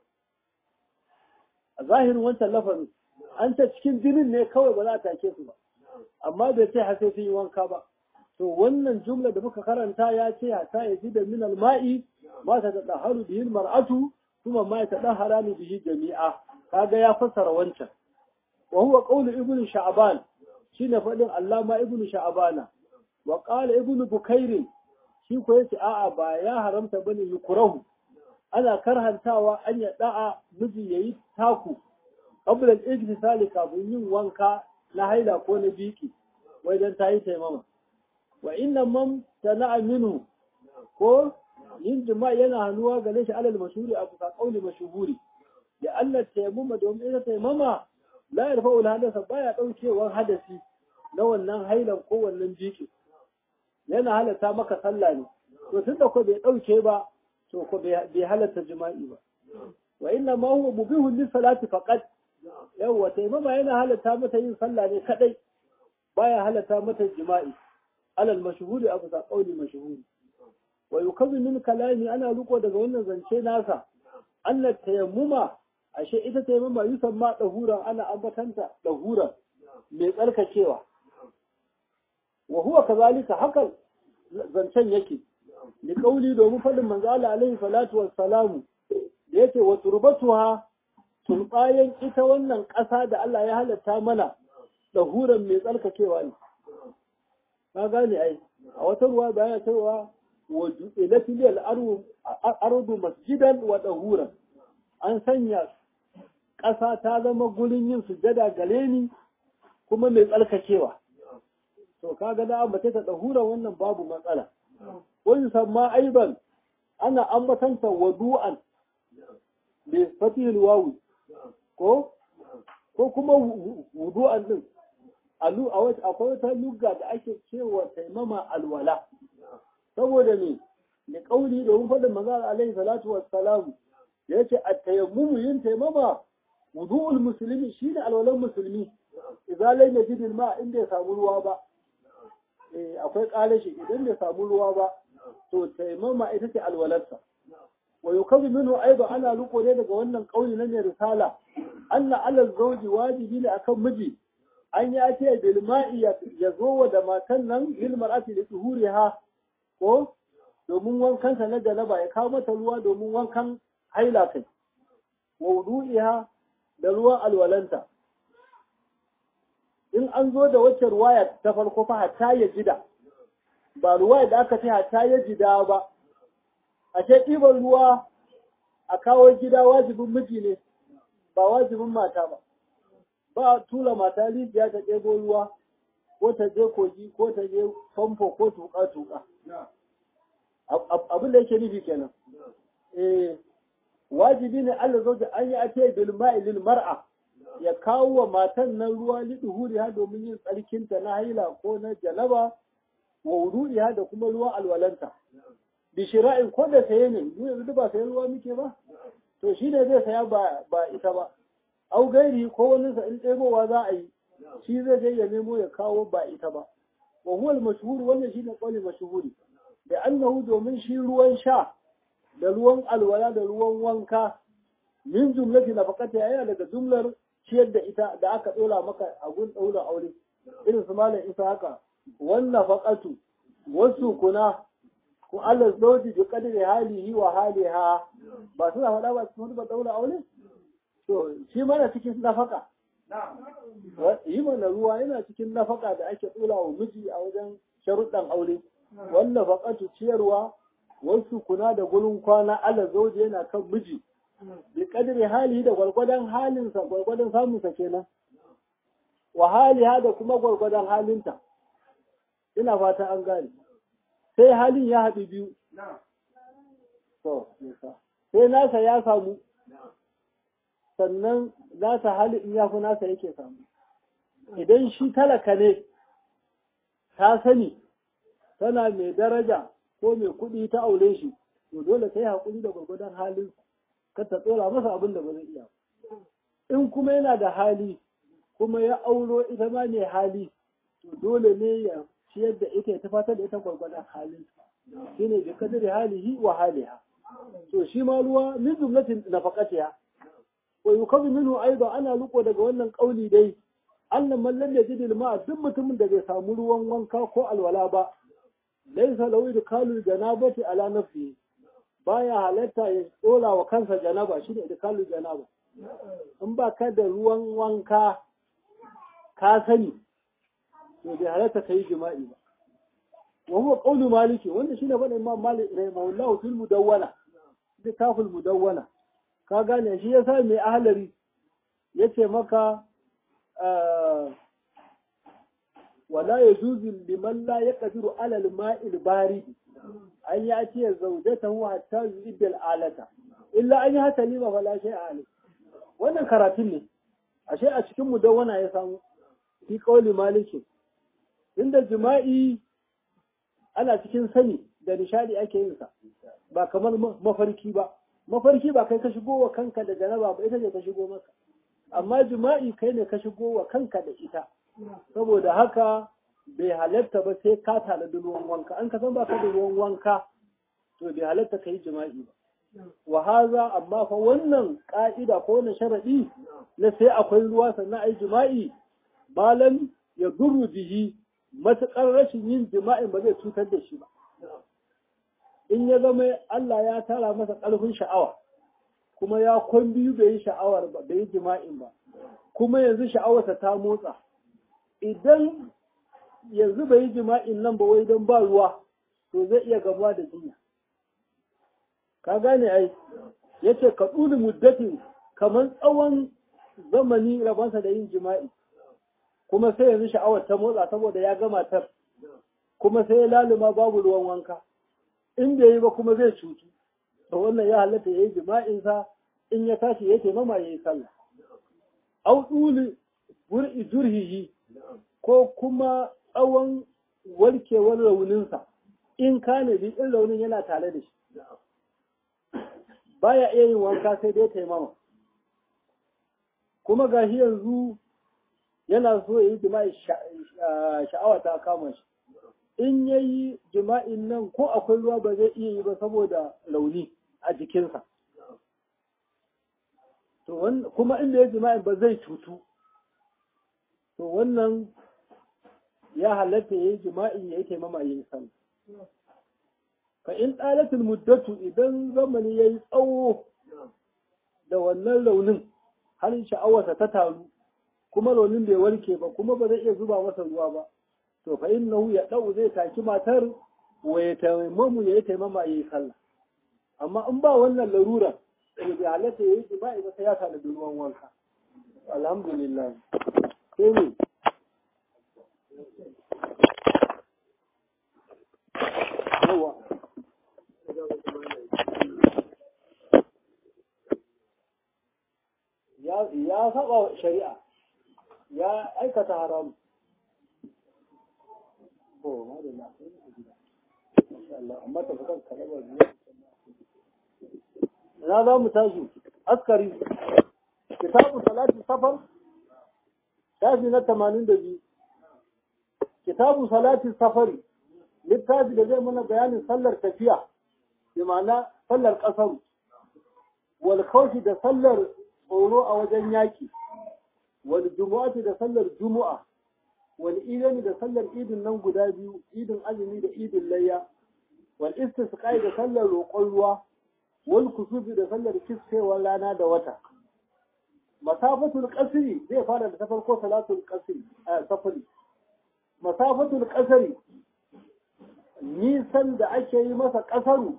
S1: a zahirin wancan lafazin an ce cikin jinin ne kawai ba za a take su ba amma bai ce har sai sun yi wanka ba to wannan jumla da muka karanta ya ce hata ya ji da min alma'i ma ta tadaharu bihi mar'atu kuma ma ta tadahara ni bihi jami'a kaga ya fassara wancan wa huwa qawlu ibnu sha'ban shine fadin allama ibnu sha'bana wa qala ibnu bukair shi ko yace a'a ba ya haramta bane yukrahu ana karhantawa an ya da'a miji yayi taku qabla al-ijtisali kafin yin wanka na haila ko na biki wai dan tayi taimama wa inna man sana'a minhu ko yin jima'i yana hannuwa gare shi alal mashhuri a kusa kauli mashhuri da Allah taimama domin ita taimama la yarfa'u hadasa baya daukewar hadasi na wannan hailan ko wannan jiki yana halatta maka sallah ne to tunda ko bai dauke ba to ko bai halatta jima'i ba wa inna ma huwa mubihu lis salati faqat yawa taimama yana halatta mata yin sallah ne kadai baya halatta mata jima'i alal mashhuri abu sa qauli mashhuri wa yukazu min kalami ana riko daga wannan zance nasa anna tayammuma ashe ita tayammuma yusamma dahuran ana ambatanta dahuran mai tsarkakewa wa huwa kazalika hakan zancen yake li qauli domin fadin manzo Allah alaihi salatu wassalamu da yake wa turbatuha turbayan ita wannan ƙasa da Allah ya halatta mana dahuran mai tsarkakewa ne ka gane ai a wata ruwa bayana cewa wa ju'ilat lil ardu masjidan wa dahuran an sanya ƙasa ta zama gurin yin sujada gare ni kuma mai tsarkakewa to kaga da ambata ta dahura wannan babu matsala wani samma aiban ana ambatanta wadu'an bi fatihil wawi ko ko ko kuma wudu'an din alu a wata akwai wata lugga da ake cewa taimama alwala saboda me ne kauli da mun faɗin manzo alaihi salatu wassalam yace at-tayammumu yin taimama wudu'ul muslimi shine alwalan musulmi idan lai najidil ma inda ya samu ruwa ba eh akwai kalashi idan bai samu ruwa ba to taimama ita ce alwalarsa wa yukazu minhu aidan ana luko ne daga wannan kauli na mai risala anna ala zawji wajibi ne akan miji an ya ce bil ma'i ya zo da matan nan lil mar'ati li tuhuriha ko domin wankan sa na janaba ya kawo mata ruwa domin wankan haila kai wa wudu'iha da ruwan alwalanta in an zo da wacce ruwaya ta farko fa hatta ya jida ba ruwaya da aka ce hatta ya jida ba a ce ɗiban ruwa a kawo gida wajibin miji ne ba wajibin mata ba ba a tura mata rijiya ta ɗebo ruwa ko ta je kogi ko ta je famfo ko tuƙa-tuƙa abin da yake nufi kenan eh wajibi ne Allah zo da an yi ake bil ma'ilil mar'a ya kawo wa matan nan ruwa liduhuri ha domin yin tsarkinta na haila ko na janaba wa wudu'iha da kuma ruwan alwalanta bi shira'in ko da saye ne mu yanzu ba sayan ruwa muke ba to shi ne zai saya ba ba ita ba au gairi ko wani sa in ɗebowa za a yi shi zai je ya nemo ya kawo ba ita ba wa huwa al-mashhur wannan shine qawli mashhuri da annahu domin shi ruwan sha da ruwan alwala da ruwan wanka min jumlati nafaqati yana daga jumlar ciyar da ita da aka dora maka a gun daura aure irin su malam isa haka wannan faqatu wasu kuna ko Allah zoji bi kadri halihi wa haliha ba suna faɗa ba su ba daura aure to shi mana cikin nafaka yi mana ruwa yana cikin nafaka da ake tsula wa miji a wajen sharuɗan aure wannan faƙatu ciyarwa wasu kuna da gurin kwana Allah zoji yana kan miji bi kadri hali da gwargwadon halinsa gwargwadon samunsa kenan wa haliha da kuma gwargwadon halinta ina fata an gane sai halin ya haɗu biyu sai nasa ya samu sannan nasa hali in ya fi nasa yake samu idan shi talaka ne ta sani tana mai daraja ko mai kuɗi ta aure shi to dole ta yi haƙuri da gwagwadon halin kar ta tsora masa abin da ba zai iya in kuma yana da hali kuma ya auro ita ma mai hali to dole ne ya ciyar da ita ya tafatar da ita gwagwadon halin shine bi kadari halihi wa haliha to shi ma ruwa min jumlatin nafaqatiha wa yukazu minhu aidan ana luko daga wannan kauli dai annan man lam yajid al duk mutumin da bai samu ruwan wanka ko alwala ba laysa lahu idkalul janabati ala nafsi baya halatta ya tsola wa kansa janaba shine idkalul janaba in ba ka da ruwan wanka ka sani to bai halatta kai jima'i ba wa huwa qawlu maliki wanda shine bada imam malik rahimahullahu fil mudawwana littafin mudawwana ka gane shi yasa mai ahlari yace maka wala yajuzu liman la yaqdiru ala al-ma'i barid an yati zawjatahu hatta yudda al-alata illa an yata lima fala shay'a alayh wannan karatun ne ashe a cikin mudawwana ya samu fi qawli maliki inda jima'i ana cikin sani da nishadi ake yin sa ba kamar mafarki ba mafarki ba kai ka shigo wa kanka da janaba ba ita ce ka shigo maka amma jima'i kai ne ka shigo wa kanka da ita saboda haka bai halatta ba sai ka tana da ruwan wanka an ka san ba ka da ruwan wanka to bai halatta ka yi jima'i ba wa haza amma fa wannan ka'ida ko wannan sharadi na sai akwai ruwa sannan ai jima'i malam ya duru bihi matuƙar rashin yin jima'in ba zai cutar da shi ba in ya zama Allah ya tara masa ƙarfin sha'awa kuma ya kwan biyu bai yi sha'awar ba bai yi jima'in ba kuma yanzu sha'awarsa ta motsa idan yanzu bai yi jima'in nan ba wai don ba ruwa to zai iya gamuwa da jinya ka gane ai yace ka tsuli muddatin kamar tsawon zamani rabansa da yin jima'i kuma sai yanzu sha'awar ta motsa saboda ya gama tar kuma sai ya laluma babu ruwan wanka in bai yi ba kuma zai cutu to wannan ya halatta ya yi jima'insa in ya tashi ya taimama ya yi sallah au duli bur'i jurhihi ko kuma tsawon warkewar rauninsa in kane bi in raunin yana tare da shi baya iya yin wanka sai dai taimama kuma gashi yanzu yana so ya yi jima'i sha'awa ta kama shi in ya yi jima'in nan ko akwai ruwa ba zai iya yi ba saboda launi a jikinsa to kuma inda ya jima'in ba zai cutu to wannan ya halatta ya yi jima'i ya yi taimama ya yi sallah fa in ɗalatul muddatu idan zamani ya yi tsawo da wannan raunin har sha'awarsa ta taru kuma raunin bai warke ba kuma ba zai iya zuba masa ruwa ba to fa innahu ya dau zai taki matar wa ya taimamu ya yi taimama ya yi sallah amma in ba wannan larura to bai halatta ya yi jima'i ba sai ya sa da ruwan wanka alhamdulillah sai ne yawa ya saba shari'a ya aikata haram ko ma da na amma ta fitar kalabar na za mu tashi askari kitabu salatu safar shafi na tamanin da biyu kitabu salati safari littafi da zai mana bayanin sallar tafiya bi ma'ana sallar ƙasar wal khawfi da sallar tsoro a wajen yaki wal jumu'ati da sallar jumu'a wal idani da sallar idin nan guda biyu idin azumi da idin layya wal istisqai da sallar roƙon ruwa wal kusufi da sallar kiskewar rana da wata masafatul qasri zai fara da ta farko salatul qasri a safari masafatul qasri nisan da ake yi masa ƙasaru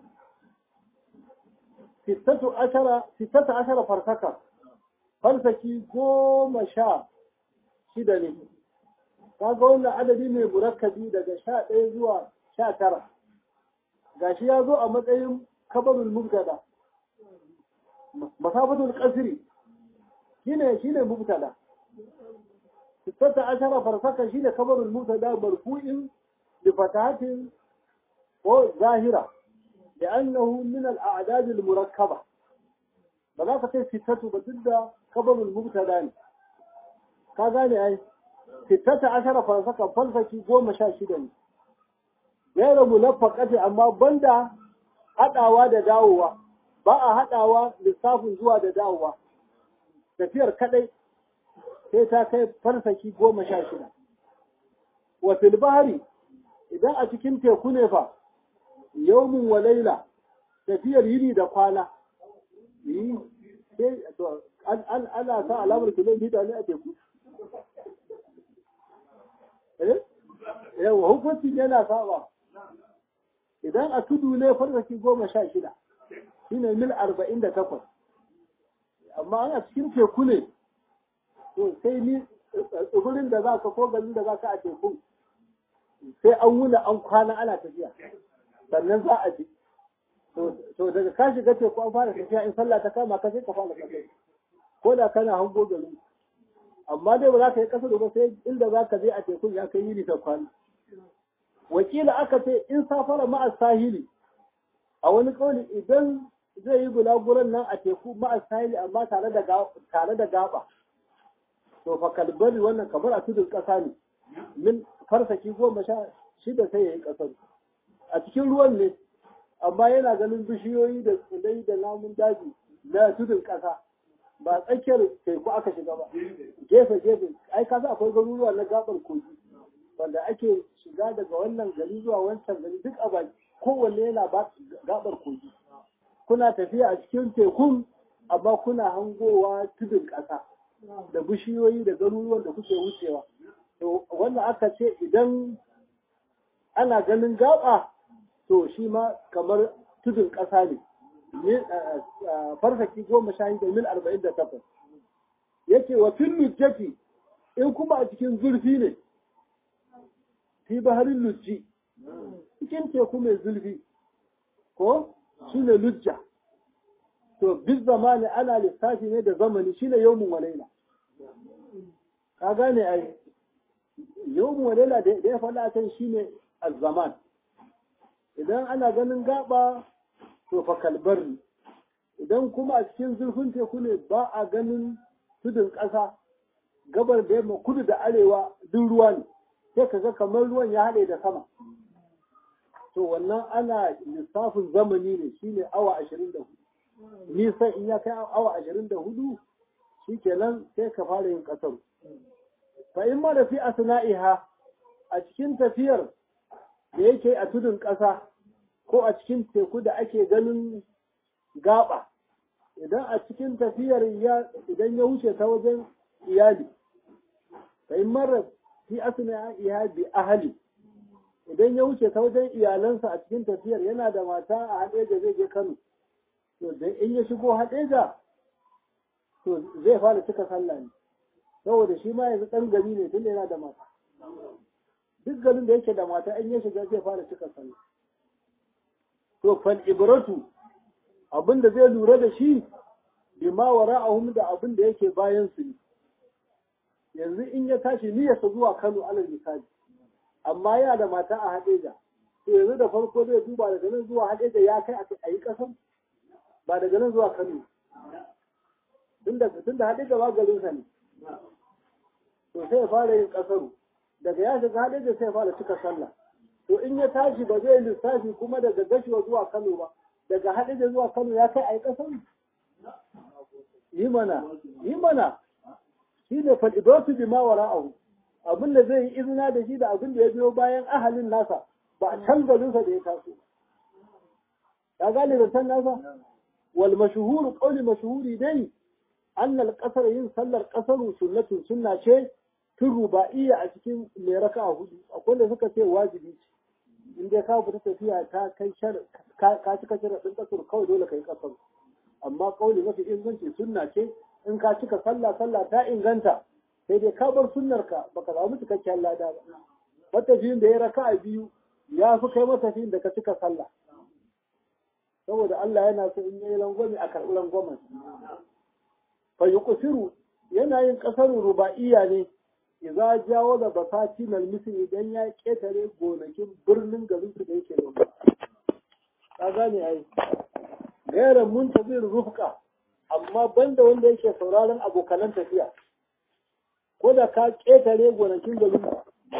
S1: sittatu ashara farsaka farsaki goma sha shida ne kaga wannan adadi mai murakkabi daga sha ɗaya zuwa sha tara gashi ya zo a matsayin kabarul mubtada masafatul qasri shine shine mubtada sittatu ashara farsaka shine kabarul mubtada marfu'in bi fatahatin ko zahira لأنه من الأعداد المركبة بذلك تي ستة بتدى خبر المبتدا كذا أي ستة عشر فلسكة فلسكة قوم شاشدا غير ملفقة أما بندا haɗawa da dawowa ba a haɗawa lissafin zuwa da dawowa tafiyar kaɗai sai ta kai farsaki goma sha shida wa filbahari idan a cikin teku ne fa yawmin wa laila tafiyar yini da kwana ana sa alamar kilomita ne a teku yawa hukunci yana saba idan a tudu ne farfaki goma sha shida shine mil arba'in da takwas amma ana cikin teku ne to sai ni tsibirin da za ka ko garin da za ka a tekun sai an wuna an kwana ana tafiya sannan za a ji to daga ka shiga teku an fara tafiya in sallah ta kama ka sai ka fara kasar ko da kana hango gari amma dai ba za ka yi kasar ba sai inda za ka je a tekun ya kai yini ta kwana wakila aka ce in safara ma'a sahili a wani kauli idan zai yi gulaguran nan a teku ma'a sahili amma tare da tare da gaba to fa kalbari wannan kamar a tudun kasa ne min farsaki goma sha shida sai ya yi kasar a cikin ruwan ne amma yana ganin bishiyoyi da tsilai da namun daji na tudun ƙasa ba tsakiyar teku aka shiga ba gefe gefe ai kasa akwai garuruwa na gabar kogi wanda ake shiga daga wannan gari zuwa wancan gari duk a baki kowanne yana ba gabar kogi kuna tafiya a cikin tekun amma kuna hangowa tudun ƙasa da bishiyoyi da garuruwan da kuke wucewa to wannan aka ce idan ana ganin gaba to shi ma kamar tudun ƙasa ne farsaki goma sha da mil arba'in da takwas yake wa fin lujjati in kuma a cikin zurfi ne fi baharin lujji cikin teku mai zurfi ko shi ne lujja to bis zamani ana lissafi ne da zamani shi ne yawmun walaila ka gane ai yau wadala da ya faɗa kan shine azzaman idan ana ganin gaba to fa kalbarni idan kuma a cikin zurfin teku ne ba a ganin tudun ƙasa gabar da yamma kudu da arewa duk ruwa ne sai ka ga kamar ruwan ya haɗe da sama to wannan ana lissafin zamani ne shine awa ashirin da hudu nisan in ya kai awa ashirin da hudu shi kenan sai ka fara yin ƙasar fa in ma da fi asna'iha a cikin tafiyar da yake a tudun ƙasa ko a cikin teku da ake ganin gaba idan a cikin tafiyar idan ya wuce ta wajen iyali fa in mara fi asna'iha bi ahli idan ya wuce ta wajen iyalansa a cikin tafiyar yana da mata a haɗeja zai je Kano to da in ya shigo haɗeja to zai fara cika sallah ne saboda shi ma yanzu ɗan gari ne tunda yana da mata duk garin da yake da mata in ya shiga zai fara cika sallah to fal ibratu abin da zai lura da shi bima wara'ahum da abin da yake bayan su ne yanzu in ya tashi niyyarsa zuwa Kano alal misali amma yana da mata a Hadeja to yanzu da farko zai duba daga nan zuwa Hadeja ya kai a yi kasan ba daga nan zuwa Kano tunda tunda Hadeja ba garin sa ne to sai ya fara yin kasaru daga ya shiga Hadeja sai ya fara cika sallah to in ya tashi ba zai lissafi kuma daga gashiwa zuwa Kano ba daga Hadeja zuwa Kano ya kai a yi kasan yi mana yi mana shi ne fal'idotu bi ma wara'ahu abin da zai yi izina da shi da abin da ya biyo bayan ahalin nasa ba a can garinsa da ya taso ya gane da san nasa wal mashhuru qawli mashhuri dai annal qasar yin sallar qasaru sunnatun sunna ce tun ruba'iyya a cikin mai raka'a hudu akwai da suka ce wajibi ce in dai ka fita tafiya ta kai shar ka cika sharadin kasar kawai dole kai kasar amma kauli mafi inganci sunna ce in ka cika sallah sallah ta inganta sai dai ka bar sunnarka baka samu cikakken lada ba matafiyin da ya raka a biyu ya fi kai matafiyin da ka cika sallah saboda Allah yana so in yi langwami a karɓi langwamen fa yuqsiru yana yin ƙasarun ruba'iyya ne idza jawo da basati nal misri idan ya ketare gonakin birnin garin su da yake da ka gane ai gairan muntazir rufqa amma banda wanda yake sauraron abokanan tafiya ko da ka ƙetare gonakin garin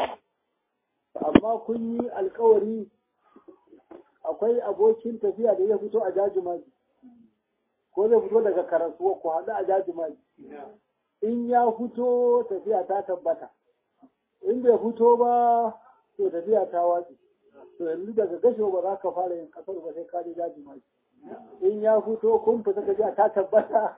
S1: amma kun yi alkawari akwai abokin tafiya da ya fito a jajimaji ko zai fito daga karasuwa ku haɗu a jajimaji in ya fito tafiya ta tabbata in bai fito ba to tafiya ta watsi to yanzu daga gasho ba za ka fara yin kasar ba sai ka je jajimaji in ya fito kun fita tafiya ta tabbata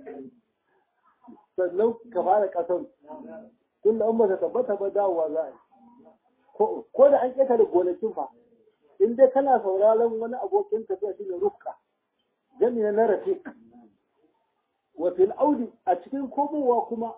S1: sannan ka fara kasar tun da an ba ta tabbata ba dawowa za a yi ko da an ƙetare gonakin fa in dai kana sauraron wani abokin tafiya shine rufka jami na rafiq wa fil audi a cikin komowa kuma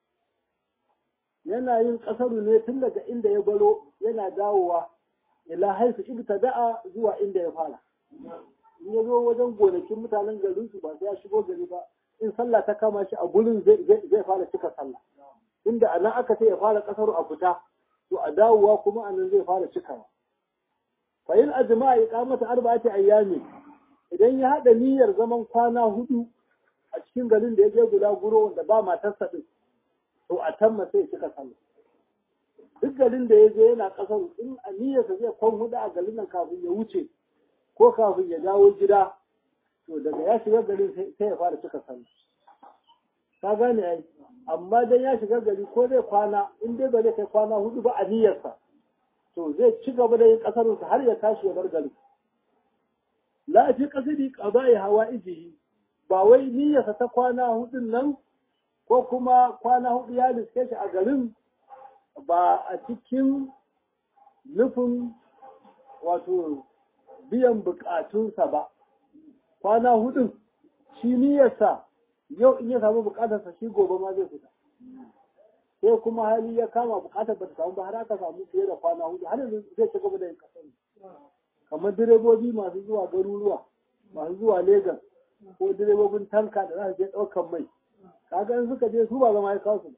S1: yana yin kasaru ne tun daga inda ya baro yana dawowa ila haifu ibtada'a zuwa inda ya fara in ya zo wajen gonakin mutanen garin su ba sai ya shigo gari ba in sallah ta kama shi a gurin zai fara cika sallah inda anan aka ce ya fara kasaru a fita to a dawowa kuma anan zai fara cikawa fa in ajma'a iqamata arba'ati ayyami idan ya hada niyyar zaman kwana hudu a cikin garin da ya je guda guro wanda ba matarsa din to a tamma sai cika sallah duk garin da ya je yana kasar in a niyyarsa zai kwan hudu a garin nan kafin ya wuce ko kafin ya dawo gida to daga ya shiga garin sai ya fara cika sallah ka gane ai amma dan ya shiga gari ko zai kwana in dai ba zai kai kwana hudu ba a niyyarsa to zai ci gaba da yin kasarunsa har ya tashi ya bar gari la fi kasidi qada'i hawaijihi ba wai niyyarsa ta kwana hudun nan ko kuma kwana hudu ya riske shi a garin ba a cikin nufin wato biyan bukatunsa ba kwana hudun shi niyyarsa yau in ya samu bukatarsa shi gobe ma zai fita sai kuma hali ya kama bukatar ba ta samu ba har aka samu fiye da kwana hudu har yanzu zai ci gaba da yin kasar kamar direbobi masu zuwa garuruwa masu zuwa Legas ko direbobin tanka da za su je ɗaukan mai kaga in suka je su ba zama ya kawo su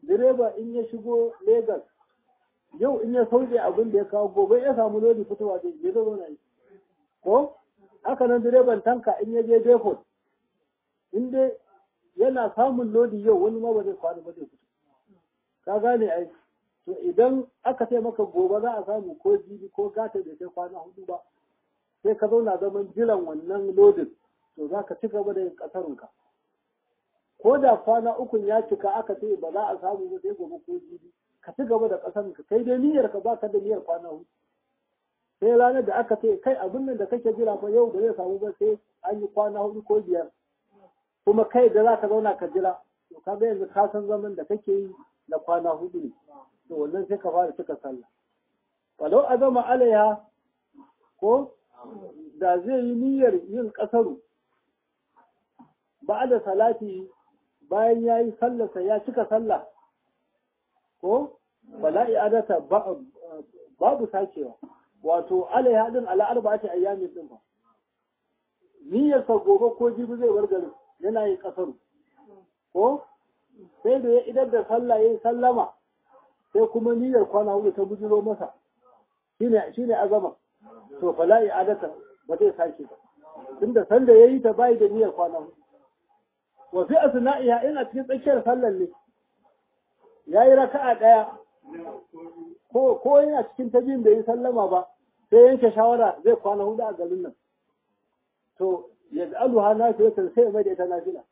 S1: direba in ya shigo Legas yau in ya sauke abin da ya kawo gobe ya samu lodi fitowa zai je zo na yi ko haka nan direban tanka in ya je depot in dai yana samun lodi yau wani ma ba zai kwana ba zai fito ka gane ai to idan aka ce maka gobe za a samu ko jibi ko gata da kai kwana hudu ba sai ka zauna zaman jiran wannan lodin to za ka ci gaba da yin kasarunka ko da kwana ukun ya cika aka ce ba za a samu ba sai gobe ko jibi ka ci gaba da kasarunka kai dai niyyar ka baka da niyyar kwana hudu sai ranar da aka ce kai abin nan da kake jira fa yau ba zai samu ba sai an yi kwana hudu ko biyar kuma kai da za ka zauna ka jira to ka ga yanzu ka san zaman da kake yi na kwana hudu ne to wannan sai ka fara cika sallah walau azama alaiha ko da zai yi niyyar yin kasaru ba da salati bayan ya yi sallarsa ya cika sallah ko bala'i adata babu sakewa wato alaiha din ala arba'ati ayyamin din fa niyyarsa gobe ko jibi zai bar garin yana yin kasaru ko sai da ya idar da sallah ya yi sallama sai kuma niyyar kwana hudu ta bujiro masa shine shine azama to fala i'adata ba zai sake ba tunda sanda yayi ta bai da niyyar kwana hudu wa fi asna'iha ina cikin tsakiyar sallar ne yayi raka'a daya ko ko yana cikin ta biyun da yi sallama ba sai yanke shawara zai kwana hudu a garin nan to yaj'aluha nafilatan sai mai da ita nafila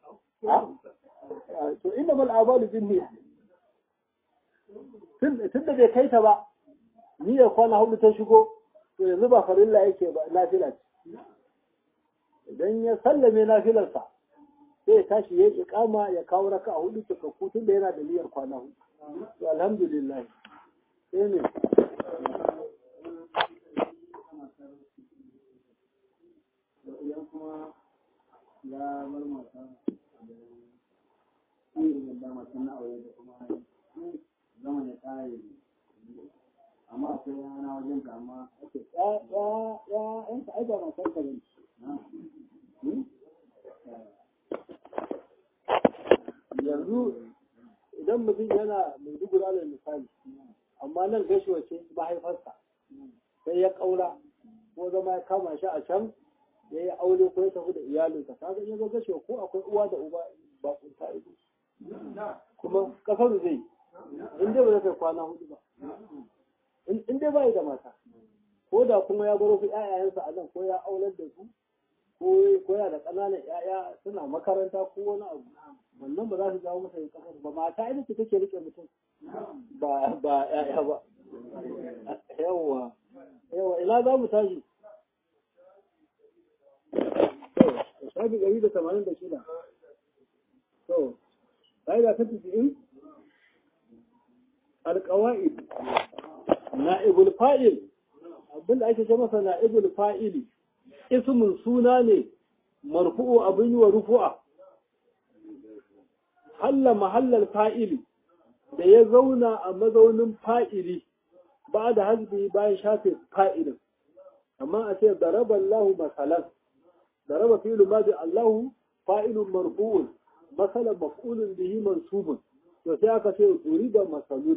S1: to inna mal a'malu binniyat tun da bai kai ta ba niyyar kwana hudu ta shigo to yanzu ba farilla yake ba nafila ce idan ya sallame nafilarsa sai ya tashi ya iqama ya kawo raka a hudu cikakku tun da yana da niyyar kwana hudu to alhamdulillah sai ne
S2: idan kuma ya bar mata da irin da mata na aure da kuma zama ya kare amma akwai yana wajen ka amma
S1: ya ya ya yan ka aika matar ka ne yanzu idan mutum yana mai dugura da misali amma nan gashi ce mahaifarsa sai ya kaura ko zama ya kama shi a can ya yi aure ko ya tafi da iyalinsa kaga ya zo gashi ko akwai uwa da uba ba kunta ido kuma kasar zai in dai ba zai kai kwana hudu ba in dai bai da mata ko da kuma ya baro su ƴaƴayensa a nan ko ya aular da su ko ya da ƙananan ƴaƴa suna makaranta ko wani abu wannan ba za su jawo masa yin kasar ba mata ita ce take rike mutum ba ba ƴaƴa ba yawwa yawwa ina za mu tashi shafi ɗari da tamanin da shida to ƙa'ida ta tafi'in alƙawa'id na'ibul fa'il abin da ake ce masa na'ibul fa'ili ismin suna ne marfu'u abin yi wa rufu'a halla mahallal fa'ili da ya zauna a mazaunin fa'ili ba da hasbi bayan shafe fa'ilin amma a ce daraba Allahu masalan daraba fi'lu ma bi Allahu fa'ilun marfu'un masalan maf'ulun bihi mansubun to sai aka ce da masalun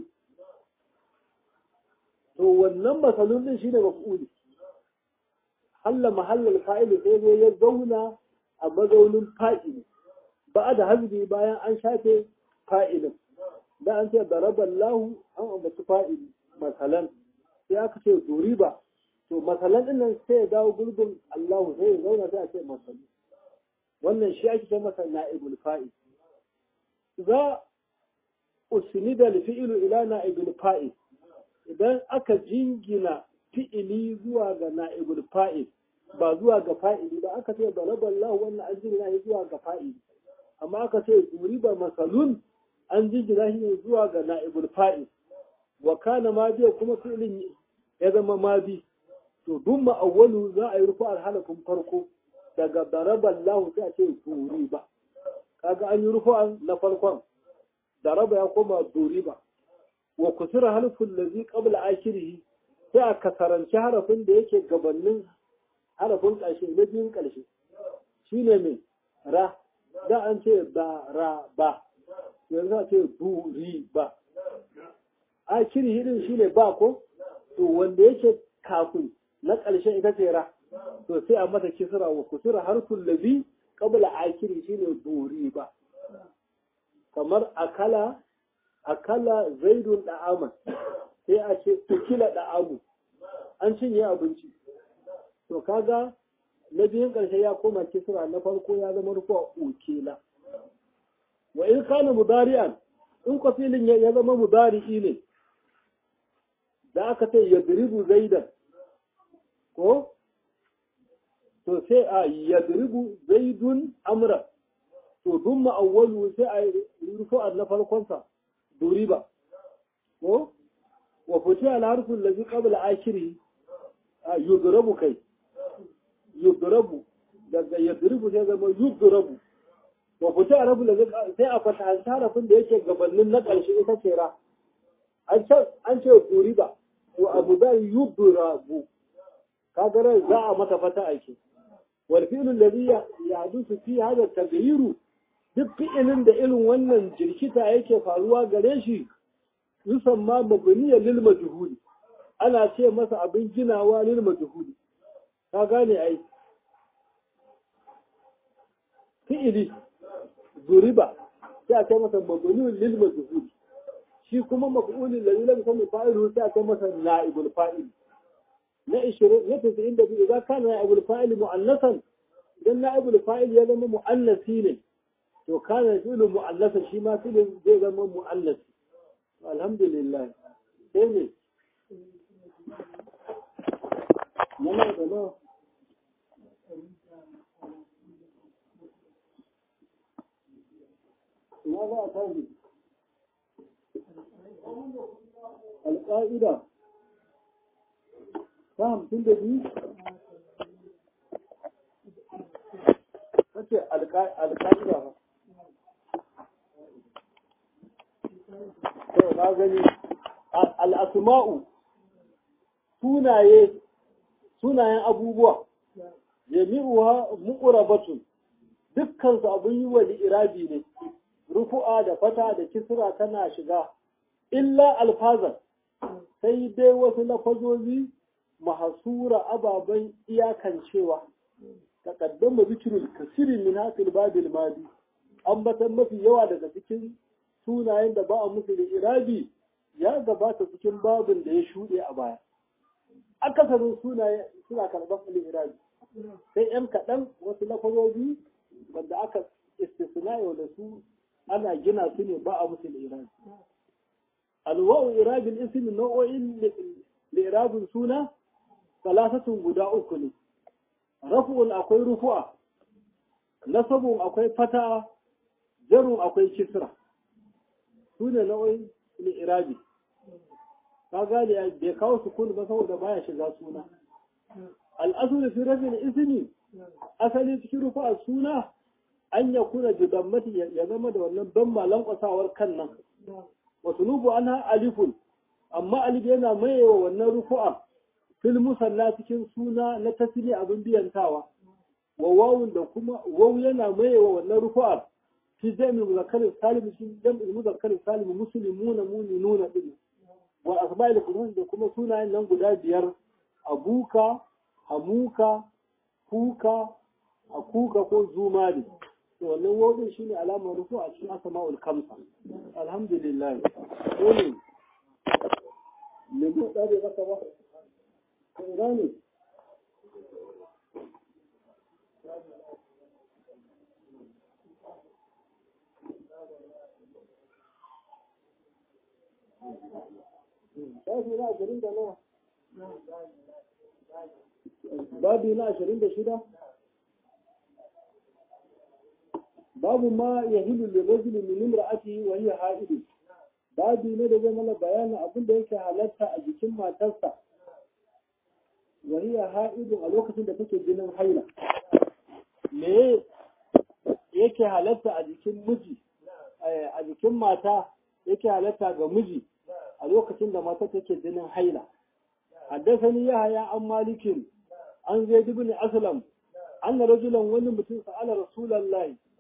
S1: to wannan masalun din shine maf'uli halla mahallal fa'ili sai zo ya zauna a mazaunin fa'ili ba da hasbi bayan an shafe fa'ilin da an ce daraballahu an ambaci fa'ili masalan sai aka ce duriba to masalan din nan sai ya dawo gurbin Allahu sai ya zauna sai a ce masalu wannan shi ake ce masa na'ibul fa'il za usnida al-fi'lu ila na'ibul fa'il idan aka jingina fi'ili zuwa ga na'ibul fa'il ba zuwa ga fa'ili ba aka ce daraballahu wannan an jingina shi zuwa ga fa'ili amma aka ce duriba masalun an jingina shi ne zuwa ga na'ibul fa'il wa kana ma biya kuma fi'ilin ya zama ma bi to duk ma'awwalu za a yi rufu alhalafin farko daga daraban lahu sai a ce duri ba kaga an yi rufu na farkon daraba ya koma duri ba wa kusura halfin lazi qabla akhirih sai a kasaranci harafin da yake gabanin harafin ƙarshe na biyun ƙarshe shine mai ra da an ce ba ra ba yanzu a ce buri ba a kiri hidin shi ne ba ko to wanda yake kafin na ƙarshen ita ce ra to sai a mata kisra wa kusura harfin labi qabla akiri shine buri ba kamar akala akala zaidun da'aman sai a ce tukila da'amu an cinye abinci to kaga na biyun ƙarshe ya koma kisra na farko ya zama rufuwa ukela wa in kana mudari'an in kwasilin ya zama mudari'i ne da aka ce yadribu zaidan ko to sai a yadribu zaidun amra to dun ma'awwalu sai a rufu'a na farkonsa duriba ko wa fiti al harfin lazi qabla akhiri yudrabu kai yudrabu daga yadribu sai zama yudrabu wa fiti al harfin lazi sai a fata harafin da yake gabanin na ƙarshe ita ce ra an ce an ce duriba to abu da yudrabu kaga rai za a mata fata aiki wal fi'lu alladhi yahdusu fi hadha at-taghyiru duk fi'ilin da irin wannan jirkita yake faruwa gare shi yusamma mabniyan lil majhuli ana ce masa abin ginawa lil majhuli ka gane ai fi'ili duriba sai a ce masa mabniyan lil majhuli shi kuma maf'ulin ladhi lam yakun fa'iluhu sai a ce masa na'ibul fa'il na 20 na 92 idan kana na'ibul fa'il mu'annasan idan na'ibul fa'il ya zama mu'annasi ne to kana fi'lu mu'annasa shi ma fi'lin zai zama mu'annasi alhamdulillah sai ne yana da nawa ina za a tashi alƙa'ida ta hamsin da biyu kace alƙa'ida ba to na gani al'asma'u sunaye sunayen abubuwa jami'uha muqrabatun dukkan su abun yi wa irabi ne rufu'a da fata da kisra tana shiga illa alfazan sai dai wasu lafazozi mahasura ababen iyakancewa taqaddama zikrul kasirin min hasil babil madi ambatan mafi yawa daga cikin sunayen da ba a musu da irabi ya gabata cikin babin da ya shuɗe a baya akasarin sunaye suna karɓar irabi sai yan kaɗan wasu lafazozi wanda aka istisna'i da su ana gina su ne ba a musu da irabi alwa'u irabin ismi nau'o'in lirabin suna salasatun guda uku ne rafu'un akwai rufu'a nasabun akwai fata jarun akwai kisra su ne nau'o'in lirabi ka gane bai kawo sukun ba saboda baya shiga suna al'asulu fi rafin ismi asali cikin rufu'a suna an ya kuna jidammati ya zama da wannan ban malan kwasawar kan nan wasu nubu ana alifun amma alif yana mayewa wannan rufu'a fil musalla cikin suna na tasiri abin biyantawa wa wawun da kuma wawu yana mayewa wannan rufu'a fi jami'in muzakkarin salim cikin jami'in muzakkarin salim muslimuna mu'minuna din wa asma'il qur'an da kuma sunayen nan guda biyar abuka hamuka kuka akuka ko zumali to wannan wawun shine alamar rufu'a cikin asma'ul kamsa alhamdulillah dole ne mu dare maka ba ina ne Shafi na ashirin da nawa? Babi na ashirin da shida? Babu ma ya hilu da rajulu min imra'atihi wa hiya ha'idu. Babi ne da zai mana bayanin abin da yake halatta a jikin matarsa wa hiya ha'idu a lokacin da take jinin haila. Me yake halatta a jikin miji a jikin mata yake halatta ga miji a lokacin da mata take jinin haila حدثني يحيى عن مالك عن زيد بن أسلم أن رجلا wani mutum سأل رسول الله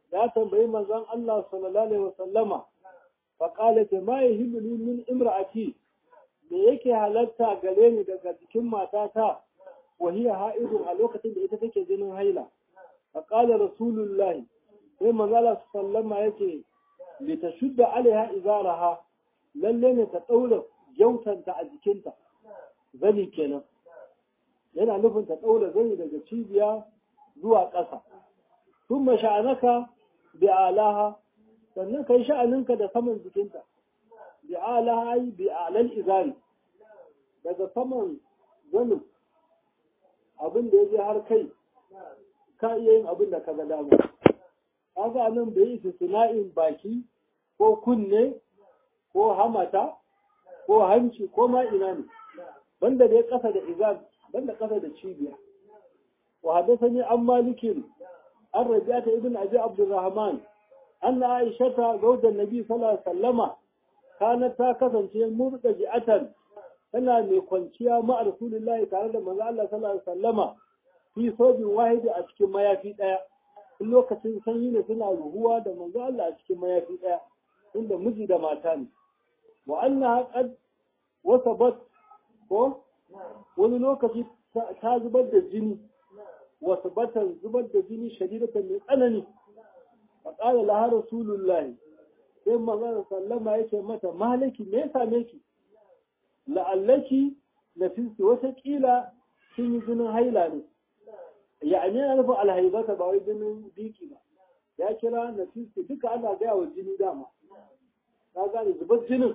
S1: ya tambayi manzon Allah sallallahu alaihi wasallama fa qala ta ma yahillu li min imra'ati me yake halatta gare ni daga jikin matata wa hiya ha'idun a lokacin da ita take jinin haila fa qala rasulullah sai manzon Allah sallama yake li tashudda alaiha izaraha lalle ne ta daura jautanta a jikinta zani kenan yana nufin ta daura zani daga cibiya zuwa ƙasa sun sha'anaka bi alaha sannan kai sha'aninka da saman jikinta bi alaha ai bi alal izari daga saman zanin abin da ya je har kai ka iya yin abin da ka ga dama kaga nan bai yi sina'in baki ko kunne ko hamata ko hanci ko ma ina ne banda dai kasa da izar banda kasa da cibiya wa hadathani an malikin an rabi'ata ibn abi abdurrahman anna aishata zawjan nabi sallallahu alaihi wasallama kanat ta kasance murdaji'atan tana mai kwanciya ma rasulullahi tare da manzo Allah sallallahu alaihi wasallama fi sobin wahidi a cikin mayafi daya in lokacin sanyi ne suna ruhuwa da manzo Allah a cikin mayafi daya inda miji da mata ne wa annaha qad wasabat ko wani lokaci ta zubar da jini wasu batan zubar da jini shadidatan mai tsanani a ƙara laha rasulullah sai manzon sallama yake mata malaki me ya same ki la'allaki na fiski wata ƙila sun yi jinin haila ne ya'ani yana nufin alhaibata ba wai jinin biki ba ya kira na fiski duka ana gaya wa jini dama ka gane zubar jinin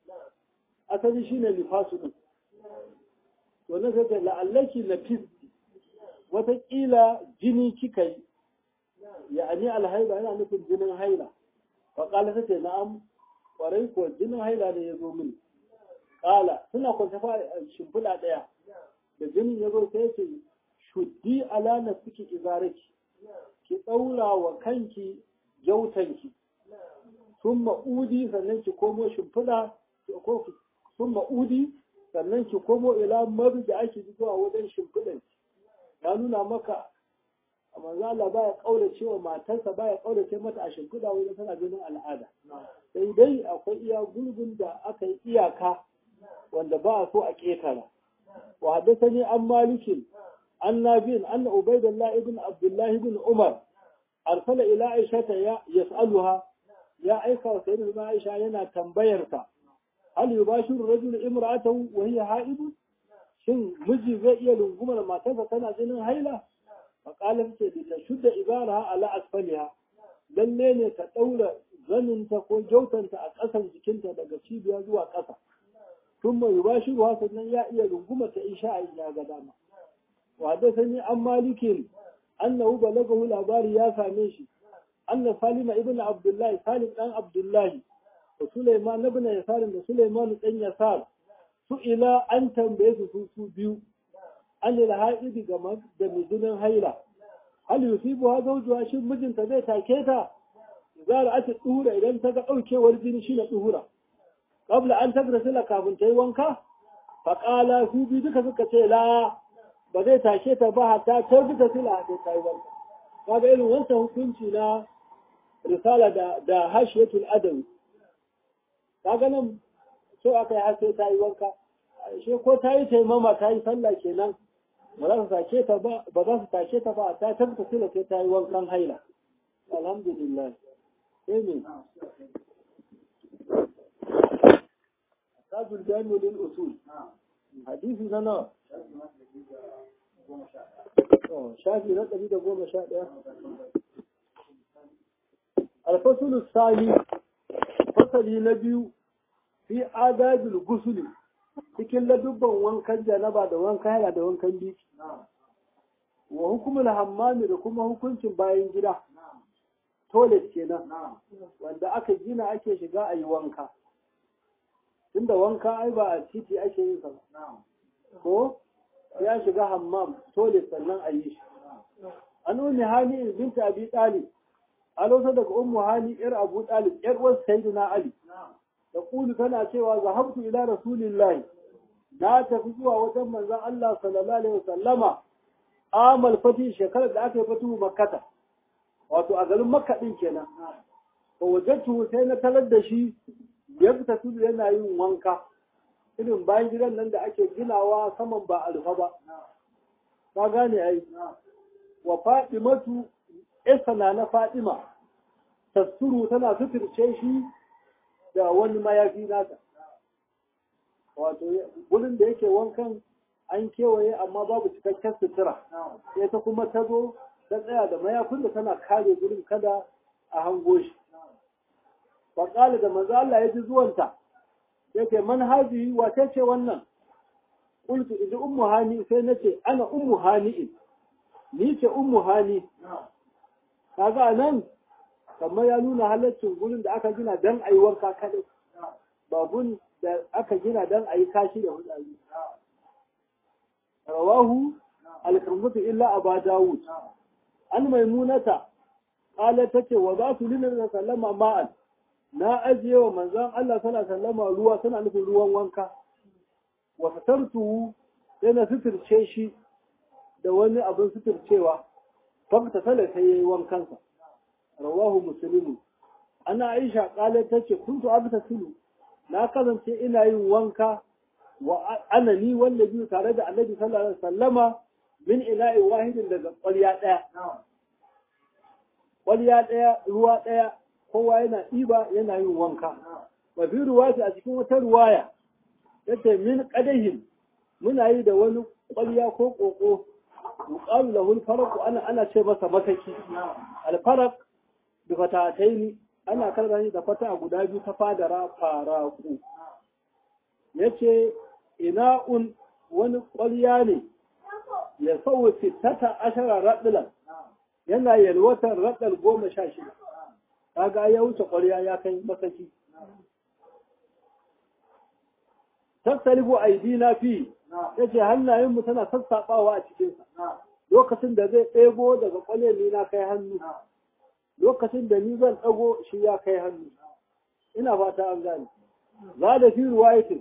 S1: asali shine lifasu din to na sai la'allaki na fiski wataƙila jini kika yi ya'ani alhaila yana nufin jinin haila fa qala ta ce na'am kwarai ko jinin haila ne ya zo mini qala suna kwanta fa shimfiɗa ɗaya da jinin ya zo sai ce shuddi ala nafsiki izaraki ki ɗaura wa kanki jautanki sun ma'udi sannan ki komo shimfiɗa ko sun ma'udi sannan ki komo ila maru da ake zuwa wajen shimfiɗan ya nuna maka a manzo Allah baya kaurace wa matarsa baya kaurace mata a shimfiɗa wajen tana jinin al'ada sai dai akwai iya gulbin da aka yi iyaka wanda ba a so a ƙetara wa haddathani an malikin an nabiyin anna ubaidullah ibn abdullah ibn umar arsala ila aisha ya yas'aluha ya aika wa sayyidina aisha yana tambayar ta hal yubashiru rajulu imra'atahu wa hiya ha'id shin miji zai iya rungumar matarsa tana jinin haila faƙalar ce da ta shudda ibara ala asfaliha lalle ne ta ɗaura zaninta ko jautanta a ƙasan jikinta daga cibiya zuwa ƙasa tun mai ba shi ruwa sannan ya iya rungumar ta isha a ya ga dama wa da sani an malikin annahu balagahu labari ya same shi anna salima ibn abdullahi salim dan abdullahi da suleiman ibn yasar da suleiman dan yasar su ila an tambaye su su biyu an yi ha'idi ga da mizunin haila hal yusibu ha zawjuha shin mijinta zai take ta zara ake tsura idan ta ga daukewar jini shi na tsura qabla an tagrasila kafin ta yi wanka fa qala su bi duka suka ce la ba zai take ta ba hatta ta duka sila ta ta yi wanka kaga irin wancan hukunci na risala da da hashiyatul adawi kaga nan so aka yi har sai ta yi wanka she ko ta yi taimama ta yi sallah kenan ba za su sake ta ba ba za su sake ta ba ta tabbata sila sai ta yi wankan haila alhamdulillah sai ne tajul jami'u lil usul hadisi na nawa shafi na ɗari da goma sha ɗaya alfasulu sani fasali na biyu fi adabil gusuli cikin ladubban wankan janaba da wankan yana da wankan biki wa hukumul hammami da kuma hukuncin bayan gida toilet kenan wanda aka gina ake shiga a yi wanka tunda wanka ai ba a titi ake yin sa ko ya shiga hammam toilet sannan a yi shi an umi hali binta abi talib a lokacin daga ummu hali yar abu talib yar wasu sayyidina ali da kulu tana cewa zahabtu ila rasulillahi na tafi zuwa wajen manzon Allah sallallahu alaihi wasallama amal fati shekarar da aka yi fatu makkata wato a garin makka din kenan fa wajadtu sai na talar da shi ya fita tudu yana yin wanka irin bayan gidan nan da ake ginawa saman ba alfa ba ka gane ai wa fatimatu isana na fatima tasuru tana suturce shi da wani mayafi nata wato gurin da yake wankan an kewaye amma babu cikakken sutura sai ta kuma ta zo ta tsaya da mayafin da tana kare gurin kada a hango shi faƙali da manzo Allah ya ji zuwanta yake man hazihi wace ce wannan qultu idan ummu hani sai nace ana ummu hani ni ce ummu hani kaga anan kamar ya nuna halaccin gurin da aka gina dan ayi wanka kadai ba gun da aka gina dan ayi kashi da hudayi rawahu al-khamsatu illa aba dawud an maimunata qala tace wa za su lina sallama ma'an na ajiye wa manzon Allah sallallahu alaihi wasallam ruwa suna nufin ruwan wanka wa fatartu sai na suturce shi da wani abin suturcewa fakta sala sai yayi wankansa rawahu muslimu ana aisha kala tace kuntu abtasilu na kasance ina yin wanka wa ana ni wanda biyu tare da annabi sallallahu alaihi wasallama min ila'i wahidin daga ƙwarya ɗaya ƙwarya ɗaya ruwa ɗaya kowa yana ɗiba yana yin wanka wa fi ruwati a cikin wata ruwaya yace min qadahin muna yi da wani ƙwarya ko ƙoƙo yuqalu lahu al-farq ana ana ce masa mataki al-farq bi fatataini ana karanta da fata guda biyu ta fadara faraku yace ina'un wani ƙwarya ne ya sauwa sittata ashara raɗilan yana yalwatar raɗal goma sha shida kaga ya wuce ƙwarya ya kai masaki tattalibu aidina fi yace hannayenmu tana sassaɓawa a cikinsa lokacin da zai ɗebo daga ƙwale ni na kai hannu lokacin da ni zan ɗago shi ya kai hannu ina fata an gane za da fi ruwayatin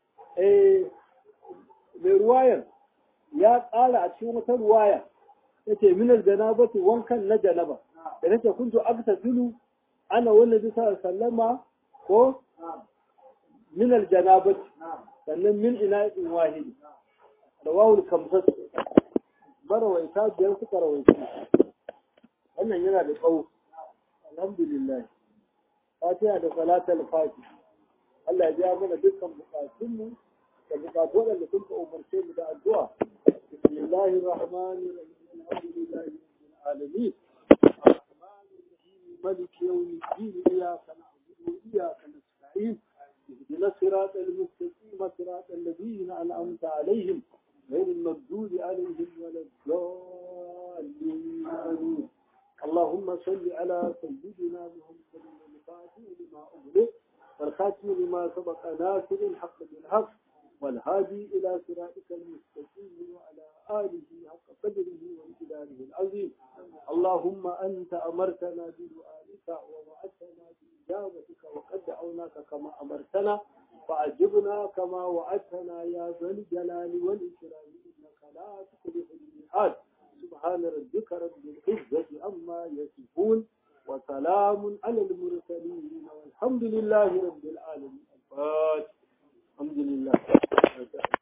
S1: mai ruwayar ya ƙara a cikin wata ruwaya yace minal janabati wankan na janaba da nake kuntu aktasilu ana wannan bisa sallama ko minal janabati sannan min ina in wahidi rawahul kamsat barawaita biyar suka rawaita wannan yana da tsawo alhamdulillah fatiha da salatul fati Allah ya biya mana dukkan bukatunmu da bukatu waɗanda sun ka umarce mu da addu'a bismillahir rahmanir rahim alhamdulillahi rabbil alamin ملك يوم الدين إياك نعبد وإياك نستعين اهدنا الصراط المستقيم صراط الذين أنعمت عليهم غير المغضوب عليهم ولا الضالين آمين اللهم صل على سيدنا محمد الفاتح لما أغلق والخاتم لما سبق ناصر الحق بالحق والهادي إلى صراطك المستقيم وعلى آله حق قدره وامتداره العظيم اللهم أنت أمرتنا بدعائك ووعدتنا بإجابتك وقد دعوناك كما أمرتنا فأجبنا كما وعدتنا يا ذا الجلال والإكرام إنك لا تخلف الميعاد سبحان ربك رب العزة عما يصفون وسلام على المرسلين والحمد لله رب العالمين الفاتح الحمد لله